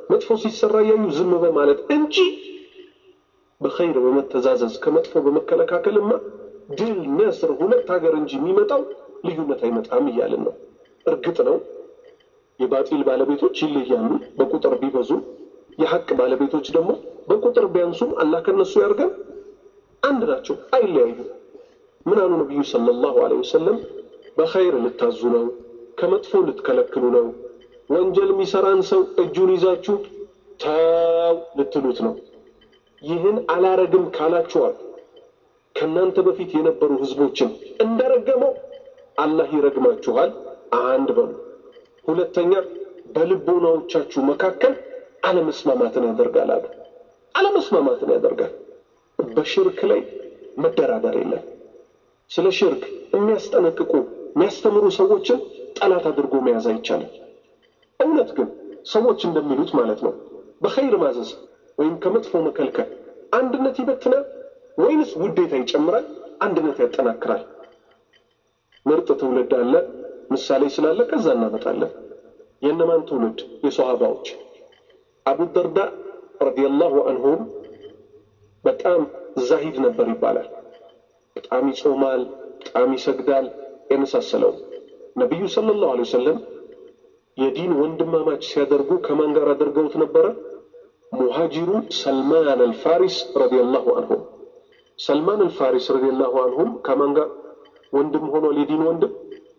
መጥፎ ሲሰራ እያዩ ዝም በማለት እንጂ በኸይር በመተዛዘዝ ከመጥፎ በመከለካከልማ ድል ነስር ሁለት ሀገር እንጂ የሚመጣው ልዩነት አይመጣም እያልን ነው። እርግጥ ነው የባጢል ባለቤቶች ይለያሉ በቁጥር ቢበዙ፣ የሐቅ ባለቤቶች ደግሞ በቁጥር ቢያንሱም አላህ ከነሱ ያርገን አንድ ናቸው፣ አይለያዩም። ምን አሉ ነቢዩ ሰለላሁ ዐለይሂ ወሰለም? በኸይር ልታዙ ነው፣ ከመጥፎ ልትከለክሉ ነው። ወንጀል የሚሰራን ሰው እጁን ይዛችሁ ተው ልትሉት ነው። ይህን አላረግም ካላችኋል ከእናንተ በፊት የነበሩ ህዝቦችን እንደረገመው አላህ ይረግማችኋል። አንድ በሉ። ሁለተኛ በልቦናዎቻችሁ መካከል አለመስማማትን ያደርጋል አሉ። አለመስማማትን ያደርጋል። በሽርክ ላይ መደራደር የለም። ስለ ሽርክ የሚያስጠነቅቁ የሚያስተምሩ ሰዎችን ጠላት አድርጎ መያዝ አይቻልም። እውነት ግን ሰዎች እንደሚሉት ማለት ነው በኸይር ማዘዝ ወይም ከመጥፎ መከልከል አንድነት ይበትናል ወይንስ ውዴታ ይጨምራል? አንድነት ያጠናክራል? ምርጥ ትውልድ አለ ምሳሌ ስላለ ከዛ እናመጣለን። የእነማን ትውልድ? የሰሃባዎች አቡ ደርዳ ረዲየላሁ አንሁም በጣም ዛሂድ ነበር ይባላል። በጣም ይጾማል፣ በጣም ይሰግዳል፣ የመሳሰለው ነቢዩ ሰለላሁ ዐለይሂ ወሰለም የዲን ወንድማማች ሲያደርጉ ከማን ጋር አድርገውት ነበረ? ሙሃጂሩ ሰልማን አልፋሪስ ረዲየላሁ አንሁም ሰልማን አልፋሪስ ረዲየላሁ አንሁም ከማን ጋር ወንድም ሆኗል? የዲን ወንድም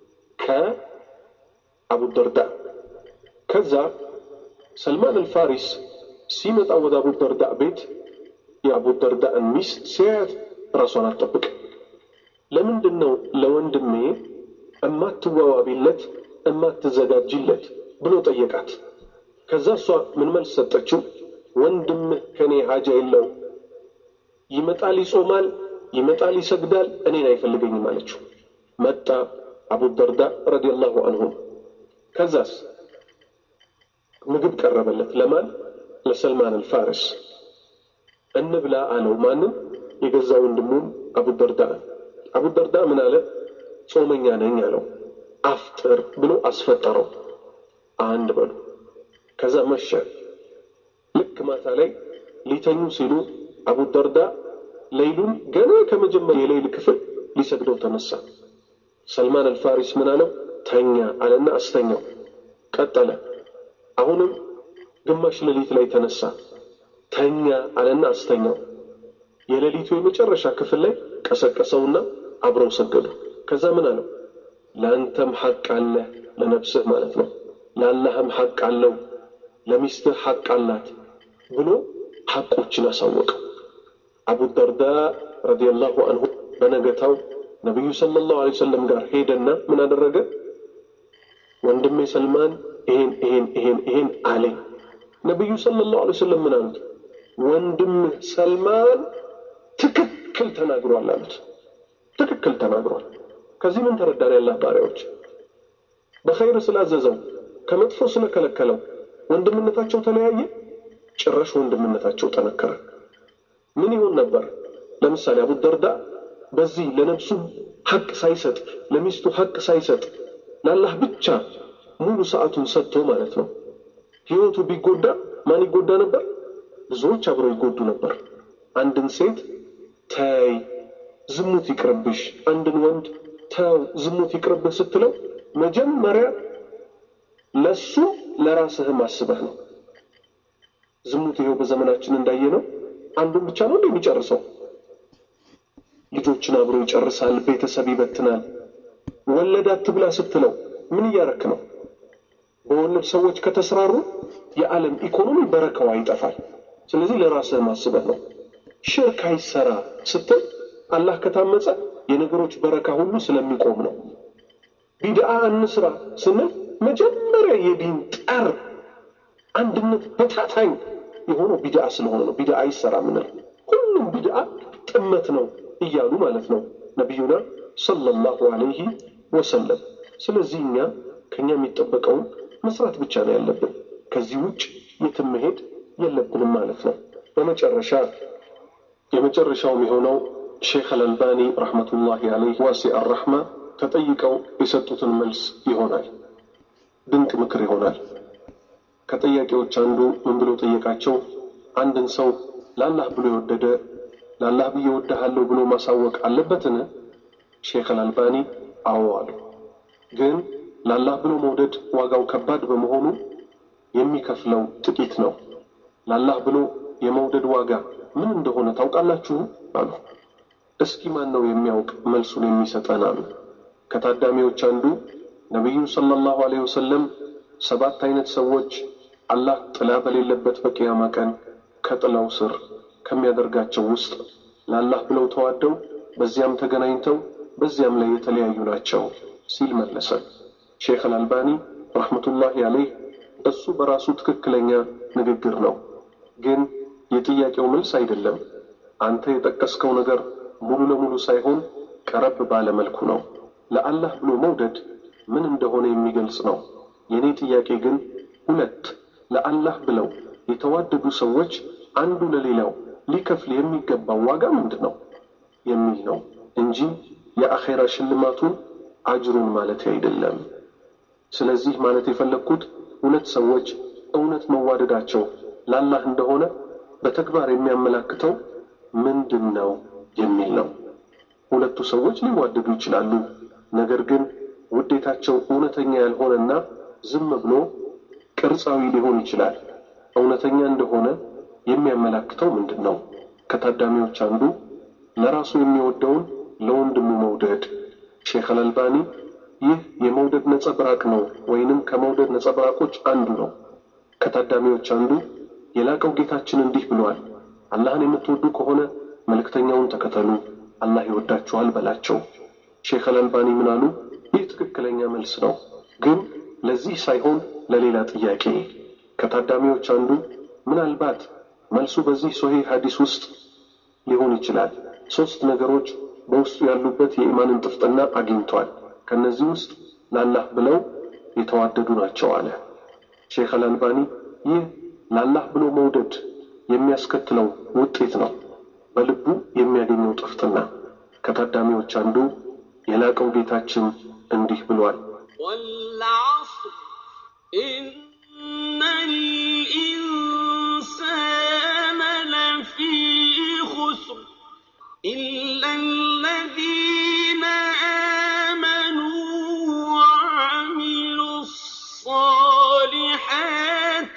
ከአቡ ደርዳ። ከዛ ሰልማን አልፋሪስ ሲመጣ ወደ አቡ ደርዳ ቤት የአቡ ደርዳን ሚስት ሲያያት ራሷን አትጠብቅ። ለምንድን ነው ለወንድሜ እማትዋዋቢለት እማትዘጋጅለት ብሎ ጠየቃት። ከዛ እሷ ምን መልስ ሰጠችው? ወንድምህ ከኔ ሀጃ የለው ይመጣል፣ ይጾማል፣ ይመጣል፣ ይሰግዳል፣ እኔን አይፈልገኝም አለችው። መጣ አቡ ደርዳ ረዲየላሁ አንሁም። ከዛስ ምግብ ቀረበለት። ለማን? ለሰልማን አልፋሪስ። እንብላ አለው። ማንም? የገዛ ወንድሙን አቡ ደርዳ። አቡ ደርዳ ምን አለ? ጾመኛ ነኝ አለው። አፍጥር ብሎ አስፈጠረው። አንድ በሉ። ከዛ መሸ። ልክ ማታ ላይ ሊተኙ ሲሉ አቡ ደርዳ ሌይሉን ገና ከመጀመሪያ የሌይል ክፍል ሊሰግደው ተነሳ። ሰልማን አልፋሪስ ምን አለው? ተኛ አለና አስተኛው። ቀጠለ። አሁንም ግማሽ ሌሊት ላይ ተነሳ። ተኛ አለና አስተኛው። የሌሊቱ የመጨረሻ ክፍል ላይ ቀሰቀሰውና አብረው ሰገዱ። ከዛ ምን አለው? ለአንተም ሐቅ አለ ለነፍስህ ማለት ነው። ለአላህም ሐቅ አለው፣ ለሚስትህ ሐቅ አላት ብሎ ሐቆችን አሳወቀው። አቡ ደርዳ ረዲየላሁ አንሁ በነገታው ነቢዩ ሰለላሁ ዐለይሂ ወሰለም ጋር ሄደና ምን አደረገ? ወንድሜ ሰልማን ይሄን ይሄን ይሄን ይሄን አለኝ። ነቢዩ ሰለላሁ ዐለይሂ ወሰለም ምን አሉት? ወንድምህ ሰልማን ትክክል ተናግሯል አሉት። ትክክል ተናግሯል። ከዚህ ምን ተረዳን? ያላህ ባሪያዎች በኸይር ስላዘዘው ከመጥፎ ስለከለከለው ወንድምነታቸው ተለያየ? ጭራሽ ወንድምነታቸው ጠነከረ። ምን ይሆን ነበር? ለምሳሌ አቡ ደርዳ በዚህ ለነፍሱ ሐቅ ሳይሰጥ ለሚስቱ ሐቅ ሳይሰጥ ለአላህ ብቻ ሙሉ ሰዓቱን ሰጥቶ ማለት ነው ህይወቱ ቢጎዳ ማን ይጎዳ ነበር? ብዙዎች አብረው ይጎዱ ነበር። አንድን ሴት ተይ ዝሙት ይቅርብሽ፣ አንድን ወንድ ተው ዝሙት ይቅርብህ ስትለው መጀመሪያ ለሱ ለራስህም አስበህ ነው። ዝሙት ይኸው በዘመናችን እንዳየ ነው። አንዱን ብቻ ነው እንደ የሚጨርሰው። ልጆችን አብሮ ይጨርሳል፣ ቤተሰብ ይበትናል። ወለድ አትብላ ስትለው ምን እያረክ ነው? በወለድ ሰዎች ከተስራሩ የዓለም ኢኮኖሚ በረከዋ ይጠፋል። ስለዚህ ለራስህም አስበህ ነው። ሽርክ አይሰራ ስትል አላህ ከታመፀ የነገሮች በረካ ሁሉ ስለሚቆም ነው። ቢድአ እንስራ ስንል መጀመሪያ የዲን ጠር አንድነት በታታኝ የሆነው ቢድአ ስለሆነ ነው። ቢድአ ይሰራ ምንል ሁሉም ቢድአ ጥመት ነው እያሉ ማለት ነው ነቢዩና ሰለላሁ ዐለይሂ ወሰለም። ስለዚህ እኛ ከኛ የሚጠበቀውን መስራት ብቻ ነው ያለብን። ከዚህ ውጭ የትም መሄድ የለብንም ማለት ነው። በመጨረሻ የመጨረሻውም የሆነው ሼክ አልአልባኒ ረሕመቱላሂ ዐለይህ ዋሲ አራሕማ ተጠይቀው የሰጡትን መልስ ይሆናል። ድንቅ ምክር ይሆናል። ከጥያቄዎች አንዱ ምን ብሎ ጠየቃቸው? አንድን ሰው ለአላህ ብሎ የወደደ ለአላህ ብዬ ወድሃለሁ ብሎ ማሳወቅ አለበትን? ሼክ አልአልባኒ አዎ አሉ። ግን ለአላህ ብሎ መውደድ ዋጋው ከባድ በመሆኑ የሚከፍለው ጥቂት ነው። ለአላህ ብሎ የመውደድ ዋጋ ምን እንደሆነ ታውቃላችሁ? አሉ። እስኪ ማን ነው የሚያውቅ መልሱን የሚሰጠን? አሉ። ከታዳሚዎች አንዱ ነቢዩ ሰለላሁ ዐለይሂ ወሰለም ሰባት አይነት ሰዎች አላህ ጥላ በሌለበት በቅያማ ቀን ከጥላው ስር ከሚያደርጋቸው ውስጥ ለአላህ ብለው ተዋደው በዚያም ተገናኝተው በዚያም ላይ የተለያዩ ናቸው ሲል መለሰ። ሼክ አልአልባኒ ረሕመቱላሂ አለይህ እሱ በራሱ ትክክለኛ ንግግር ነው፣ ግን የጥያቄው መልስ አይደለም። አንተ የጠቀስከው ነገር ሙሉ ለሙሉ ሳይሆን ቀረብ ባለ መልኩ ነው። ለአላህ ብሎ መውደድ ምን እንደሆነ የሚገልጽ ነው። የኔ ጥያቄ ግን ሁለት ለአላህ ብለው የተዋደዱ ሰዎች አንዱ ለሌላው ሊከፍል የሚገባው ዋጋ ምንድን ነው የሚል ነው እንጂ የአኼራ ሽልማቱን አጅሩን ማለት አይደለም። ስለዚህ ማለት የፈለግኩት ሁለት ሰዎች እውነት መዋደዳቸው ለአላህ እንደሆነ በተግባር የሚያመላክተው ምንድን ነው የሚል ነው። ሁለቱ ሰዎች ሊዋደዱ ይችላሉ። ነገር ግን ውዴታቸው እውነተኛ ያልሆነና ዝም ብሎ ቅርጻዊ ሊሆን ይችላል። እውነተኛ እንደሆነ የሚያመላክተው ምንድን ነው? ከታዳሚዎች አንዱ ለራሱ የሚወደውን ለወንድሙ መውደድ። ሼክ አልአልባኒ ይህ የመውደድ ነጸብራቅ ነው ወይንም ከመውደድ ነጸብራቆች አንዱ ነው። ከታዳሚዎች አንዱ የላቀው ጌታችን እንዲህ ብለዋል፣ አላህን የምትወዱ ከሆነ መልእክተኛውን ተከተሉ፣ አላህ ይወዳችኋል በላቸው። ሼክ አልአልባኒ ምን አሉ? ይህ ትክክለኛ መልስ ነው፣ ግን ለዚህ ሳይሆን ለሌላ ጥያቄ። ከታዳሚዎች አንዱ ምናልባት መልሱ በዚህ ሶሒህ ሐዲስ ውስጥ ሊሆን ይችላል። ሶስት ነገሮች በውስጡ ያሉበት የኢማንን ጥፍጥና አግኝቷል። ከነዚህ ውስጥ ለአላህ ብለው የተዋደዱ ናቸው አለ ሼክ አልአልባኒ። ይህ ለአላህ ብሎ መውደድ የሚያስከትለው ውጤት ነው፣ በልቡ የሚያገኘው ጥፍጥና። ከታዳሚዎች አንዱ የላቀው ጌታችን እንዲህ ብሏል፣ والعصر إن الإنسان لفي خسر إلا الذين آمنوا وعملوا الصالحات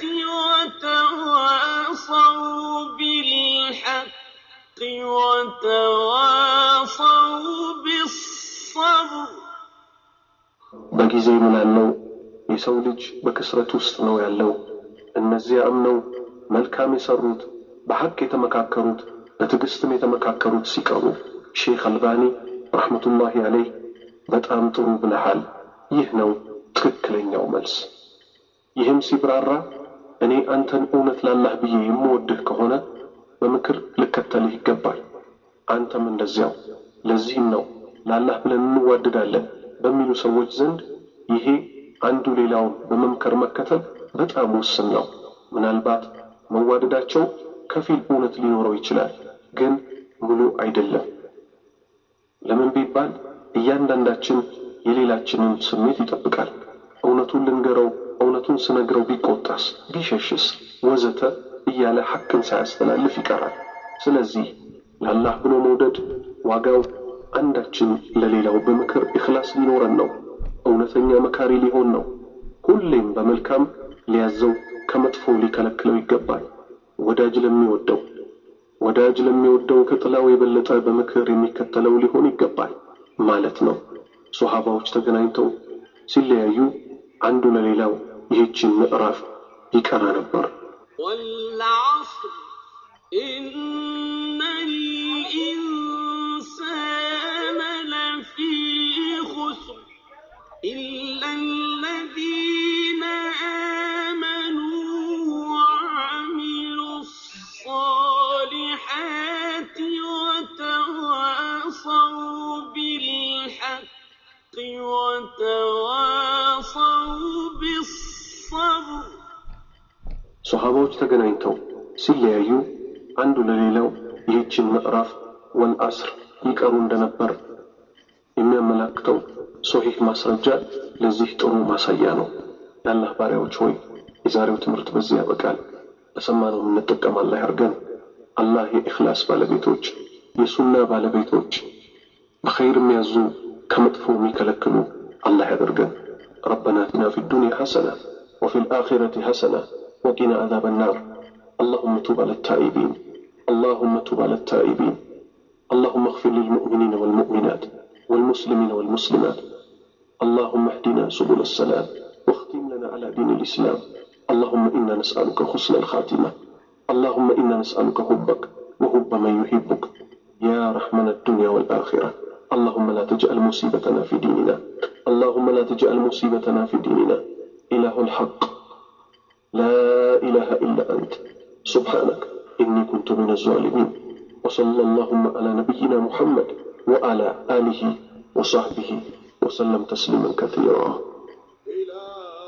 وتواصوا بالحق وتواصوا بالصبر በጊዜ ምናለው የሰው ልጅ በክስረት ውስጥ ነው ያለው። እነዚያ አምነው መልካም የሰሩት በሐቅ የተመካከሩት በትዕግስትም የተመካከሩት ሲቀሩ ሼክ አልባኒ ረሕመቱላሂ አለይህ በጣም ጥሩ ብለሃል፣ ይህ ነው ትክክለኛው መልስ። ይህም ሲብራራ እኔ አንተን እውነት ላላህ ብዬ የምወድህ ከሆነ በምክር ልከተልህ ይገባል። አንተም እንደዚያው። ለዚህም ነው ላላህ ብለን እንዋደዳለን በሚሉ ሰዎች ዘንድ ይሄ አንዱ ሌላውን በመምከር መከተል በጣም ውስን ነው። ምናልባት መዋደዳቸው ከፊል እውነት ሊኖረው ይችላል፣ ግን ሙሉ አይደለም። ለምን ቢባል እያንዳንዳችን የሌላችንን ስሜት ይጠብቃል። እውነቱን ልንገረው፣ እውነቱን ስነግረው ቢቆጣስ፣ ቢሸሽስ፣ ወዘተ እያለ ሐቅን ሳያስተላልፍ ይቀራል። ስለዚህ ለአላህ ብሎ መውደድ ዋጋው አንዳችን ለሌላው በምክር ኢኽላስ ሊኖረን ነው። እውነተኛ መካሪ ሊሆን ነው። ሁሌም በመልካም ሊያዘው ከመጥፎ ሊከለክለው ይገባል። ወዳጅ ለሚወደው ወዳጅ ለሚወደው ከጥላው የበለጠ በምክር የሚከተለው ሊሆን ይገባል ማለት ነው። ሶሃባዎች ተገናኝተው ሲለያዩ አንዱ ለሌላው ይህችን ምዕራፍ ይቀራ ነበር። والعصر إن الإنسان لفي خسر إلا الذين آمنوا وعملوا الصالحات وتواصوا بالحق وتواصوا بالصبر ሶሃባዎች ተገናኝተው ሲለያዩ አንዱ ለሌላው ይህችን ምዕራፍ ወልአስር ይቀሩ እንደነበር የሚያመላክተው ሶሒህ ማስረጃ ለዚህ ጥሩ ማሳያ ነው። የአላህ ባሪያዎች ሆይ የዛሬው ትምህርት በዚህ ያበቃል። በሰማነው የምንጠቀም አላህ ያርገን። አላህ የኢኽላስ ባለቤቶች፣ የሱና ባለቤቶች፣ በኸይር የሚያዙ ከመጥፎ የሚከለክሉ አላህ ያደርገን። ረበና አቲና ፊ ዱንያ ሐሰና ወፊ ልአኺረቲ ሐሰና ወቂና ዓዛበ ናር اللهم تب على التائبين اللهم تب على التائبين اللهم اغفر للمؤمنين والمؤمنات والمسلمين والمسلمات اللهم اهدنا سبل السلام واختم لنا على دين الإسلام اللهم إنا نسألك حسن الخاتمة اللهم إنا نسألك حبك وحب من يحبك يا رحمن الدنيا والآخرة اللهم لا تجعل مصيبتنا في ديننا اللهم لا تجعل مصيبتنا في ديننا إله الحق لا إله إلا أنت سبحانك إني كنت من الظالمين وصلى اللهم على نبينا محمد وعلى آله وصحبه وسلم تسليما كثيرا